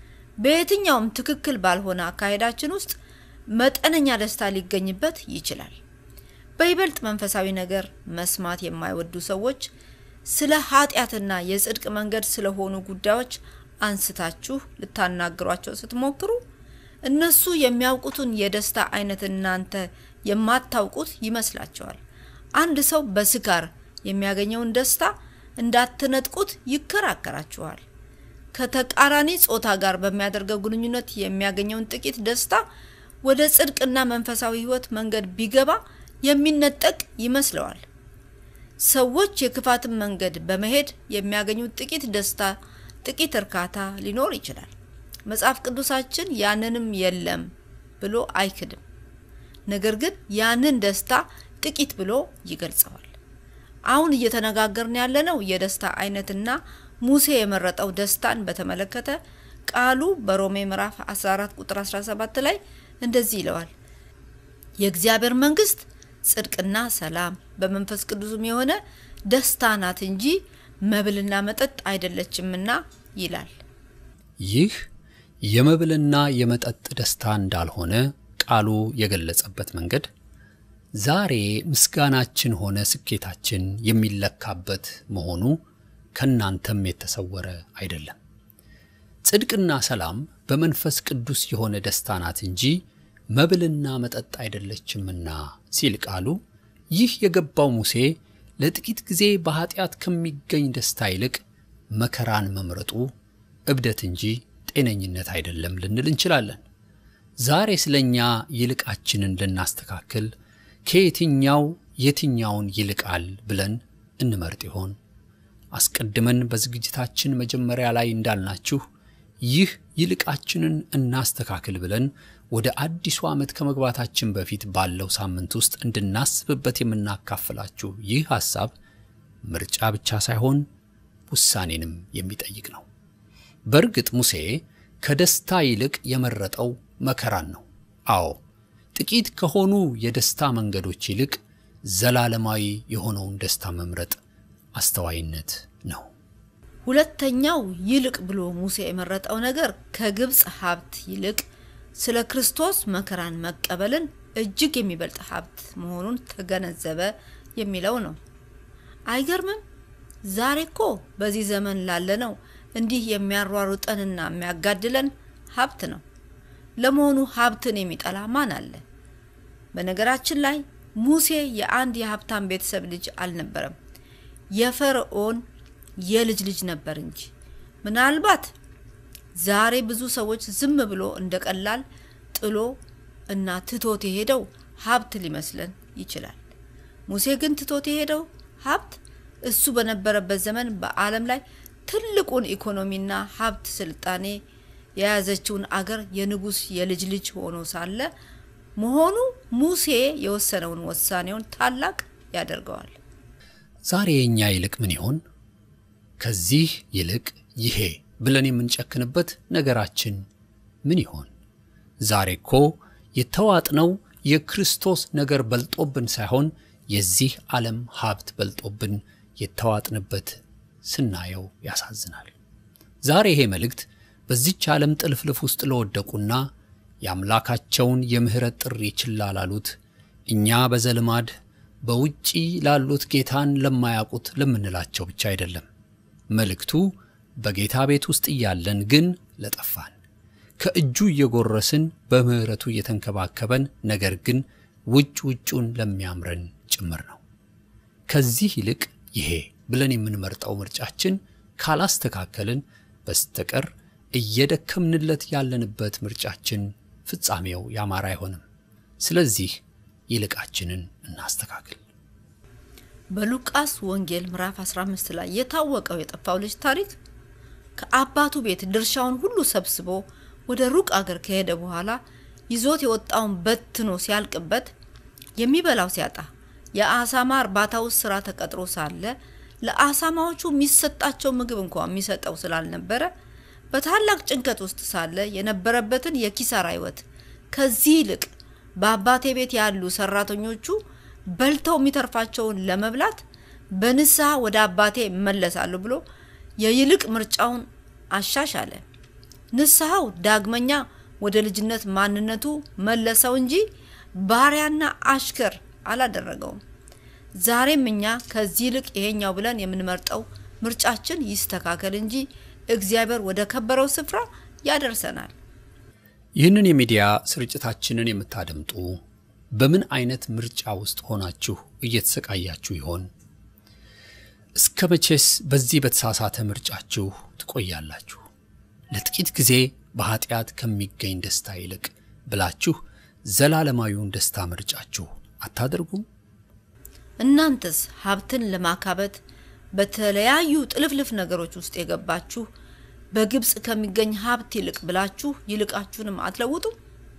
በየትኛውም ትክክል ባልሆነ አካሄዳችን ውስጥ መጠነኛ ደስታ ሊገኝበት ይችላል። በይበልጥ መንፈሳዊ ነገር መስማት የማይወዱ ሰዎች ስለ ኃጢአትና የጽድቅ መንገድ ስለሆኑ ጉዳዮች አንስታችሁ ልታናግሯቸው ስትሞክሩ እነሱ የሚያውቁትን የደስታ አይነት እናንተ የማታውቁት ይመስላቸዋል። አንድ ሰው በስካር የሚያገኘውን ደስታ እንዳትነጥቁት ይከራከራችኋል። ከተቃራኒ ጾታ ጋር በሚያደርገው ግንኙነት የሚያገኘውን ጥቂት ደስታ ወደ ጽድቅና መንፈሳዊ ሕይወት መንገድ ቢገባ የሚነጠቅ ይመስለዋል። ሰዎች የክፋትን መንገድ በመሄድ የሚያገኙት ጥቂት ደስታ፣ ጥቂት እርካታ ሊኖር ይችላል። መጽሐፍ ቅዱሳችን ያንንም የለም ብሎ አይክድም። ነገር ግን ያንን ደስታ ጥቂት ብሎ ይገልጸዋል። አሁን እየተነጋገርን ያለነው የደስታ አይነትና ሙሴ የመረጠው ደስታን በተመለከተ ቃሉ በሮሜ ምዕራፍ 14 ቁጥር 17 ላይ እንደዚህ ይለዋል። የእግዚአብሔር መንግስት ጽድቅና ሰላም በመንፈስ ቅዱስም የሆነ ደስታ ናት እንጂ መብልና መጠጥ አይደለችምና ይላል። ይህ የመብልና የመጠጥ ደስታ እንዳልሆነ ቃሉ የገለጸበት መንገድ ዛሬ ምስጋናችን ሆነ ስኬታችን የሚለካበት መሆኑ ከናንተም የተሰወረ አይደለም። ጽድቅና ሰላም በመንፈስ ቅዱስ የሆነ ደስታ ናት እንጂ መብልና መጠጥ አይደለችምና ሲል ቃሉ ይህ የገባው ሙሴ ለጥቂት ጊዜ በኃጢአት ከሚገኝ ደስታ ይልቅ መከራን መምረጡ እብደት እንጂ ጤነኝነት አይደለም ልንል እንችላለን። ዛሬ ስለ እኛ ይልቃችንን ልናስተካክል ከየትኛው የትኛውን ይልቃል ብለን እንመርጥ ይሆን? አስቀድመን በዝግጅታችን መጀመሪያ ላይ እንዳልናችሁ ይህ ይልቃችንን እናስተካክል ብለን ወደ አዲሱ ዓመት ከመግባታችን በፊት ባለው ሳምንት ውስጥ እንድናስብበት የምናካፍላችሁ ይህ ሐሳብ ምርጫ ብቻ ሳይሆን ውሳኔንም የሚጠይቅ ነው። በእርግጥ ሙሴ ከደስታ ይልቅ የመረጠው መከራን ነው። አዎ ጥቂት ከሆኑ የደስታ መንገዶች ይልቅ ዘላለማዊ የሆነውን ደስታ መምረጥ አስተዋይነት ነው። ሁለተኛው ይልቅ ብሎ ሙሴ የመረጠው ነገር ከግብፅ ሀብት ይልቅ ስለ ክርስቶስ መከራን መቀበልን እጅግ የሚበልጥ ሀብት መሆኑን ተገነዘበ የሚለው ነው። አይገርምም? ዛሬ እኮ በዚህ ዘመን ላለነው እንዲህ የሚያሯሩጠንና የሚያጋድለን ሀብት ነው። ለመሆኑ ሀብትን የሚጠላ ማን አለ? በነገራችን ላይ ሙሴ የአንድ የሀብታም ቤተሰብ ልጅ አልነበረም። የፈርዖን የልጅ ልጅ ነበር እንጂ ምናልባት ዛሬ ብዙ ሰዎች ዝም ብሎ እንደ ቀላል ጥሎ እና ትቶት የሄደው ሀብት ሊመስለን ይችላል። ሙሴ ግን ትቶት የሄደው ሀብት እሱ በነበረበት ዘመን በዓለም ላይ ትልቁን ኢኮኖሚና ሀብት ስልጣኔ የያዘችውን አገር የንጉሥ የልጅ ልጅ ሆኖ ሳለ መሆኑ ሙሴ የወሰነውን ውሳኔውን ታላቅ ያደርገዋል። ዛሬ የእኛ ይልቅ ምን ይሆን? ከዚህ ይልቅ ይሄ ብለን የምንጨክንበት ነገራችን ምን ይሆን? ዛሬ እኮ የተዋጥነው የክርስቶስ ነገር በልጦብን ሳይሆን የዚህ ዓለም ሀብት በልጦብን የተዋጥንበት ስናየው ያሳዝናል። ዛሬ ይሄ መልእክት በዚች ዓለም ጥልፍልፍ ውስጥ ለወደቁና የአምላካቸውን የምሕረት ጥሪ ችላ ላሉት እኛ በዘልማድ በውጪ ላሉት ጌታን ለማያውቁት ለምንላቸው ብቻ አይደለም። መልእክቱ በጌታ ቤት ውስጥ እያለን ግን ለጠፋን ከእጁ እየጎረስን በምሕረቱ እየተንከባከበን ነገር ግን ውጭ ውጩን ለሚያምረን ጭምር ነው። ከዚህ ይልቅ ይሄ ብለን የምንመርጠው ምርጫችን ካላስተካከልን በስተቀር እየደከምንለት ያለንበት ምርጫችን ፍጻሜው ያማረ አይሆንም። ስለዚህ ይልቃችንን እናስተካክል። በሉቃስ ወንጌል ምዕራፍ 15 ላይ የታወቀው የጠፋው ልጅ ታሪክ ከአባቱ ቤት ድርሻውን ሁሉ ሰብስቦ ወደ ሩቅ አገር ከሄደ በኋላ ይዞት የወጣውን በትኖ ሲያልቅበት የሚበላው ሲያጣ የአሳማ እርባታ ውስጥ ስራ ተቀጥሮ ሳለ ለአሳማዎቹ የሚሰጣቸው ምግብ እንኳ የሚሰጠው ስላልነበረ በታላቅ ጭንቀት ውስጥ ሳለ የነበረበትን የኪሳራ ህይወት ከዚህ ይልቅ በአባቴ ቤት ያሉ ሰራተኞቹ በልተው የሚተርፋቸውን ለመብላት በንስሐ ወደ አባቴ እመለሳለሁ ብሎ የይልቅ ምርጫውን አሻሻለ። ንስሐው ዳግመኛ ወደ ልጅነት ማንነቱ መለሰው እንጂ ባሪያና አሽከር አላደረገውም። ዛሬም እኛ ከዚህ ይልቅ ይሄኛው ብለን የምንመርጠው ምርጫችን ይስተካከል እንጂ እግዚአብሔር ወደ ከበረው ስፍራ ያደርሰናል። ይህንን የሚዲያ ስርጭታችንን የምታደምጡ በምን አይነት ምርጫ ውስጥ ሆናችሁ እየተሰቃያችሁ ይሆን? እስከ መቼስ በዚህ በተሳሳተ ምርጫችሁ ትቆያላችሁ? ለጥቂት ጊዜ በኃጢአት ከሚገኝ ደስታ ይልቅ ብላችሁ ዘላለማዊውን ደስታ ምርጫችሁ አታደርጉም? እናንተስ ሀብትን ለማካበት በተለያዩ ጥልፍልፍ ነገሮች ውስጥ የገባችሁ በግብፅ ከሚገኝ ሀብት ይልቅ ብላችሁ ይልቃችሁንም አትለውጡም?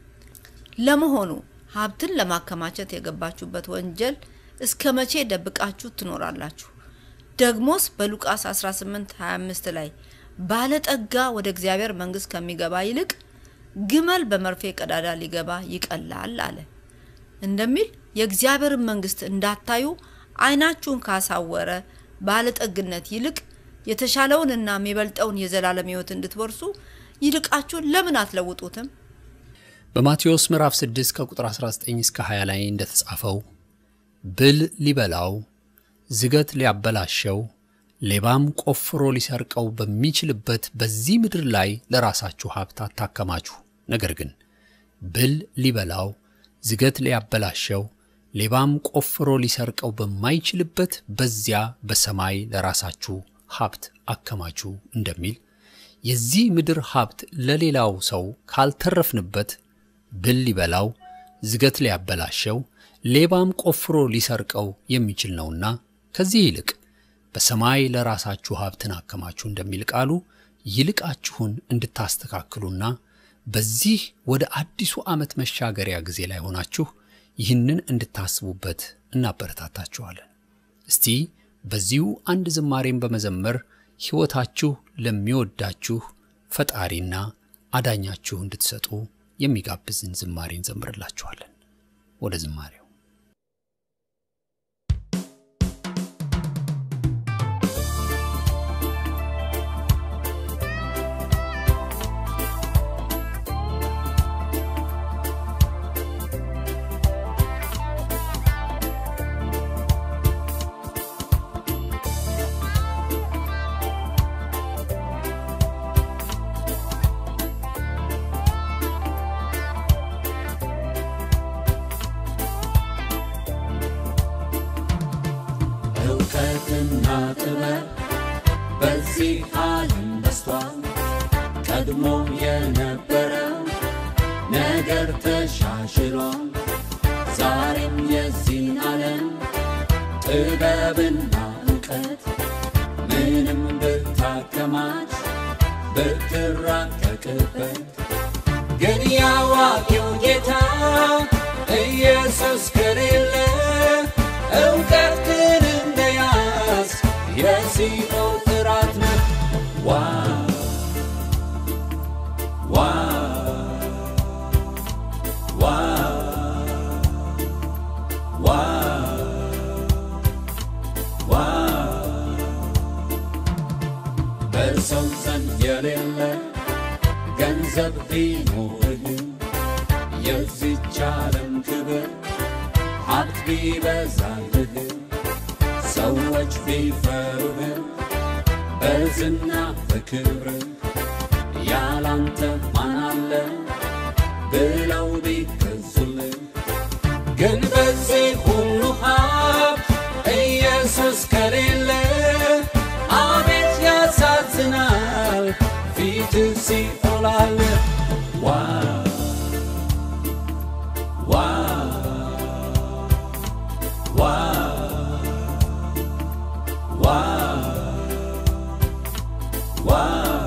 ለመሆኑ ሀብትን ለማከማቸት የገባችሁበት ወንጀል እስከ መቼ ደብቃችሁ ትኖራላችሁ? ደግሞስ በሉቃስ 18 25 ላይ ባለጠጋ ወደ እግዚአብሔር መንግሥት ከሚገባ ይልቅ ግመል በመርፌ ቀዳዳ ሊገባ ይቀላል አለ እንደሚል የእግዚአብሔርን መንግሥት እንዳታዩ ዓይናችሁን ካሳወረ ባለጠግነት ይልቅ የተሻለውንና የሚበልጠውን የዘላለም ሕይወት እንድትወርሱ ይልቃችሁን ለምን አትለውጡትም? በማቴዎስ ምዕራፍ 6 ከቁጥር 19 እስከ 20 ላይ እንደተጻፈው ብል ሊበላው፣ ዝገት ሊያበላሸው፣ ሌባም ቆፍሮ ሊሰርቀው በሚችልበት በዚህ ምድር ላይ ለራሳችሁ ሀብት አታከማችሁ። ነገር ግን ብል ሊበላው፣ ዝገት ሊያበላሸው፣ ሌባም ቆፍሮ ሊሰርቀው በማይችልበት በዚያ በሰማይ ለራሳችሁ ሀብት አከማቹ እንደሚል የዚህ ምድር ሀብት ለሌላው ሰው ካልተረፍንበት ብል ሊበላው፣ ዝገት ሊያበላሸው፣ ሌባም ቆፍሮ ሊሰርቀው የሚችል ነውና ከዚህ ይልቅ በሰማይ ለራሳችሁ ሀብትን አከማቹ እንደሚል ቃሉ ይልቃችሁን እንድታስተካክሉና በዚህ ወደ አዲሱ ዓመት መሻገሪያ ጊዜ ላይ ሆናችሁ ይህንን እንድታስቡበት እናበረታታችኋለን። እስቲ በዚሁ አንድ ዝማሬን በመዘመር ሕይወታችሁ ለሚወዳችሁ ፈጣሪና አዳኛችሁ እንድትሰጡ የሚጋብዝን ዝማሬ እንዘምርላችኋለን። ወደ ዝማሬው እውቀትና ጥበብ በዚህ ዓለም በስቷል። ቀድሞ የነበረው ነገር ተሻሽሏል። ዛሬም የዚህን ዓለም ጥበብና እውቀት ምንም ብታከማች ብትራቀቅበት ግን ያዋቂው ጌታ ኢየሱስ ከሌለ እውቀት ግን እንደያዝ የሲኦል ጥራት ነው። ዋ ዋ ዋ ዋ ዋ በሰው ዘንድ የሌለ ገንዘብ ቢኖርህም የዚች ዓለም ክብር ሀብት ቢበዛልህም ሰዎች ቢፈሩህም በዝና በክብር ያላንተ ማን አለ ብለው ቢገዙልህ ግን በዚህ ሁሉ ሀብት ኢየሱስ ከሌለ አቤት ያሳዝናል ፊት ሲኦል አለ ዋ ዋ ዋ ዋ ዋ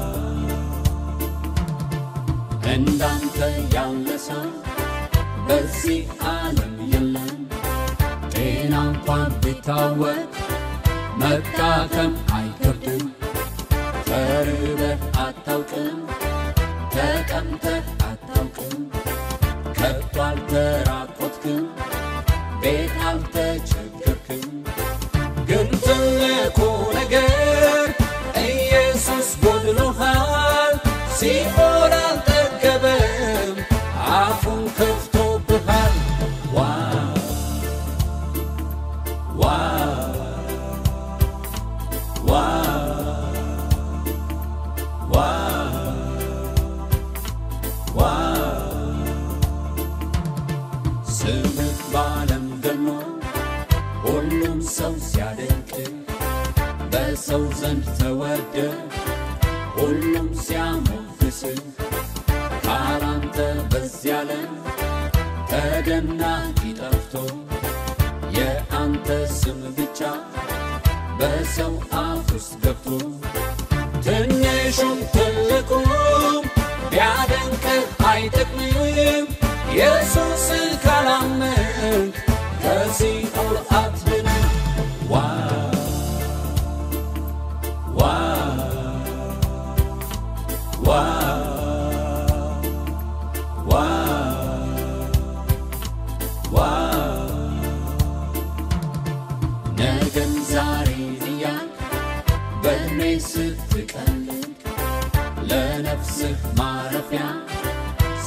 እንዳንተ ያለ ሰው በዚህ ዓለም የለም። ጤና እንኳን ቢታወቅ መታከም አይከብድም። ተርበህ አታውቅም፣ ተጠምተህ አታውቅም፣ ከቶ አልተራቆትክም፣ ቤት አልተቸገርክም። ግን ትልቁ ነገር ኢየሱስ ጎድሎሃል። ሲኦል አልጠገበም፣ አፉን ከፍቶብሃል። ዋ ዋ ዋ ዋ ዋ ስምህ በዓለም ገኖ ሁሉም ሰው ሲያደንቅ በሰው ዘንድ ተወደ ሁሉም ሲያሞግስ ካላንተ በዚህ ዓለም ተደናቂ ጠፍቶ የአንተ ስም ብቻ በሰው አፍ ውስጥ ገብቶ ትንሹም ትልቁም ቢያደንቅህ አይጠቅምም ኢየሱስን ካላመንክ ከሲኦል አትድንም ዋ ዋ ዋ ዋ ዋ ነገን ዛሬ እያል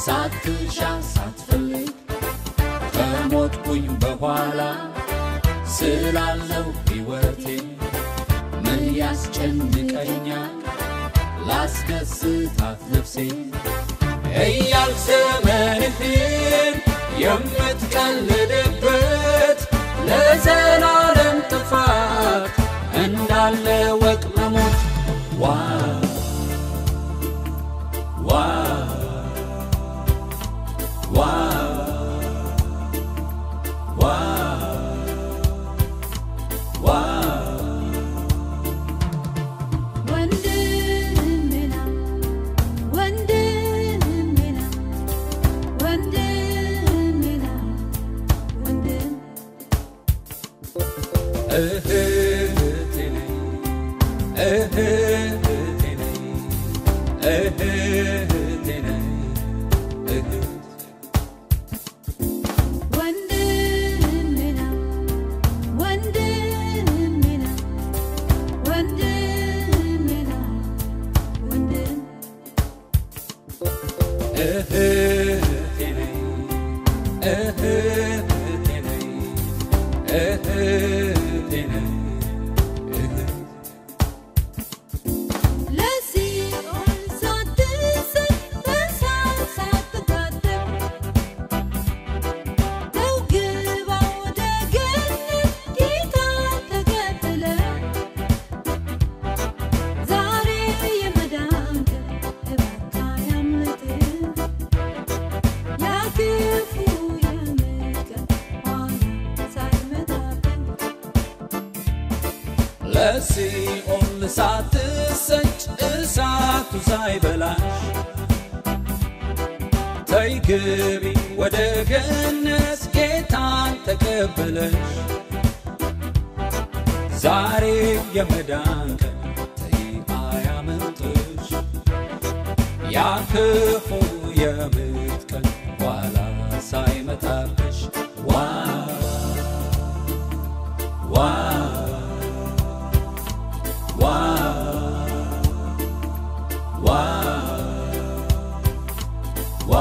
ሳትሻ ሳትፈልግ ከሞትኩኝ በኋላ ስላለው ሕይወቴ ምን ያስጨንቀኛል ላስደስታት ነፍሴ እያልክ ዘመንህን የምትቀልድበት ለዘላለም ጥፋት እንዳለ ወቅ መሞት ዋ ዋ ዋ ዋ ዋ ወንድሜና ወንድሜና ወንድሜና ወንድም እህቴ ነይ እህቴ ነይ እህቴ ነይ እህት ወንድሜና ወንድሜና ወንድሜና ወንድም እህቴ ነይ እህቴ ነይ እህቴ ነይ እህት ለሲኦል ሳትሰጥ በእሳት ሳትታጠብ ተው ግባ ወደ ገነት ጌታን ተከትለህ ዛሬ የመዳን ቀን እባክህ አያምልጥህ ያ ክፉ የምቀን ኋላ ሳይመጣብህ ለሲኦል ሳትሰጭ እሳቱ ሳይበላሽ ተይ ግቢ ወደ ገነት ጌታን ተቀበለሽ ዛሬ የመዳን ቀን ተይ አያመልጥሽ ያ ክፉ የምት ቀን ኋላ ሳይመጣብሽ ዋ ዋ ዋ ዋ ዋ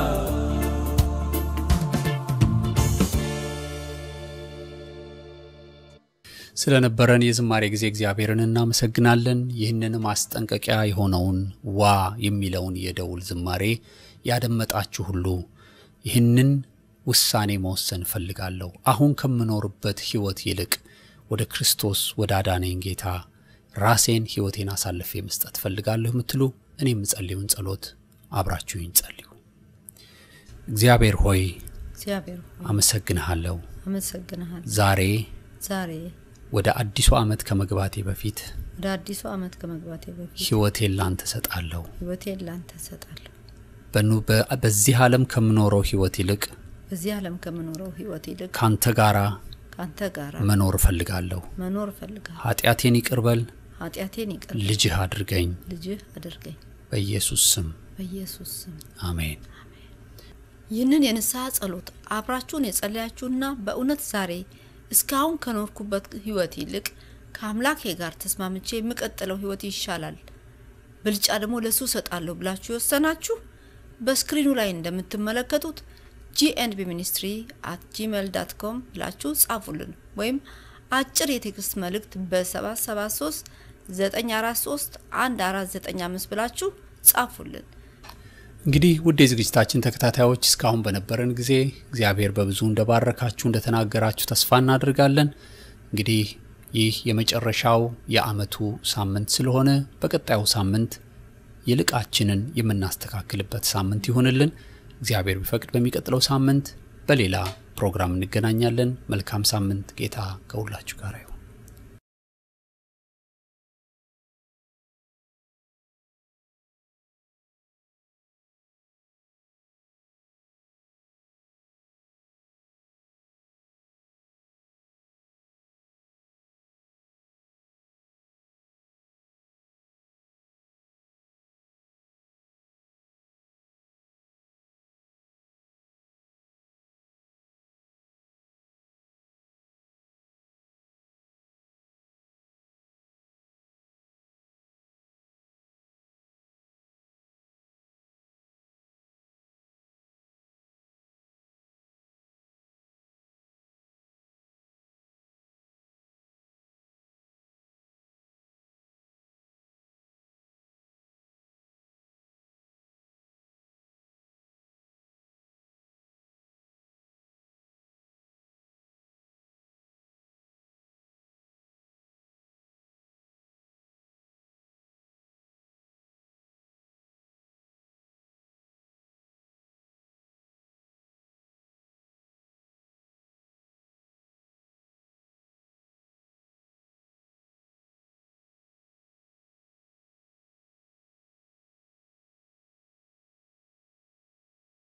ስለነበረን የዝማሬ ጊዜ እግዚአብሔርን እናመሰግናለን። ይህንን ማስጠንቀቂያ የሆነውን ዋ የሚለውን የደውል ዝማሬ ያደመጣችሁ ሁሉ ይህንን ውሳኔ መወሰን እፈልጋለሁ። አሁን ከምኖርበት ሕይወት ይልቅ ወደ ክርስቶስ ወደ አዳነኝ ጌታ ራሴን ሕይወቴን አሳልፌ መስጠት እፈልጋለሁ የምትሉ እኔ የምጸልዩን ጸሎት አብራችሁኝ ጸልዩ። እግዚአብሔር ሆይ እግዚአብሔር ሆይ አመሰግንሃለሁ። አመሰግንሃል። ዛሬ ዛሬ ወደ አዲሱ ዓመት ከመግባቴ በፊት ወደ አዲሱ ዓመት ከመግባቴ በፊት ሕይወቴን ላንተ ሰጣለሁ። ሕይወቴን ላንተ እሰጣለሁ። በኑ- በ- በዚህ ዓለም ከምኖረው ሕይወት ይልቅ በዚህ ዓለም ከምኖረው ሕይወት ይልቅ ካንተ ጋራ ከአንተ ጋር መኖር እፈልጋለሁ። መኖር እፈልጋለሁ። ኃጢአቴን ይቅርበል፣ ኃጢአቴን ይቅር ልጅህ አድርገኝ። ልጅህ አድርገኝ በኢየሱስ ስም በኢየሱስ ስም። አሜን። ይህንን የንስሐ ጸሎት አብራችሁን የጸለያችሁና በእውነት ዛሬ እስካሁን ከኖርኩበት ህይወት ይልቅ ከአምላኬ ጋር ተስማምቼ የምቀጥለው ህይወት ይሻላል፣ ብልጫ ደግሞ ለሱ እሰጣለሁ ብላችሁ የወሰናችሁ በስክሪኑ ላይ እንደምትመለከቱት ጂኤንቢ ሚኒስትሪ አት ጂሜል ዳት ኮም ብላችሁ ጻፉልን ወይም አጭር የቴክስት መልእክት በ773 943 1495 ብላችሁ ጻፉልን። እንግዲህ ውድ የዝግጅታችን ተከታታዮች እስካሁን በነበረን ጊዜ እግዚአብሔር በብዙ እንደባረካችሁ እንደተናገራችሁ ተስፋ እናደርጋለን። እንግዲህ ይህ የመጨረሻው የዓመቱ ሳምንት ስለሆነ በቀጣዩ ሳምንት ይልቃችንን የምናስተካክልበት ሳምንት ይሆንልን። እግዚአብሔር ቢፈቅድ በሚቀጥለው ሳምንት በሌላ ፕሮግራም እንገናኛለን። መልካም ሳምንት። ጌታ ከሁላችሁ ጋር ይሁን።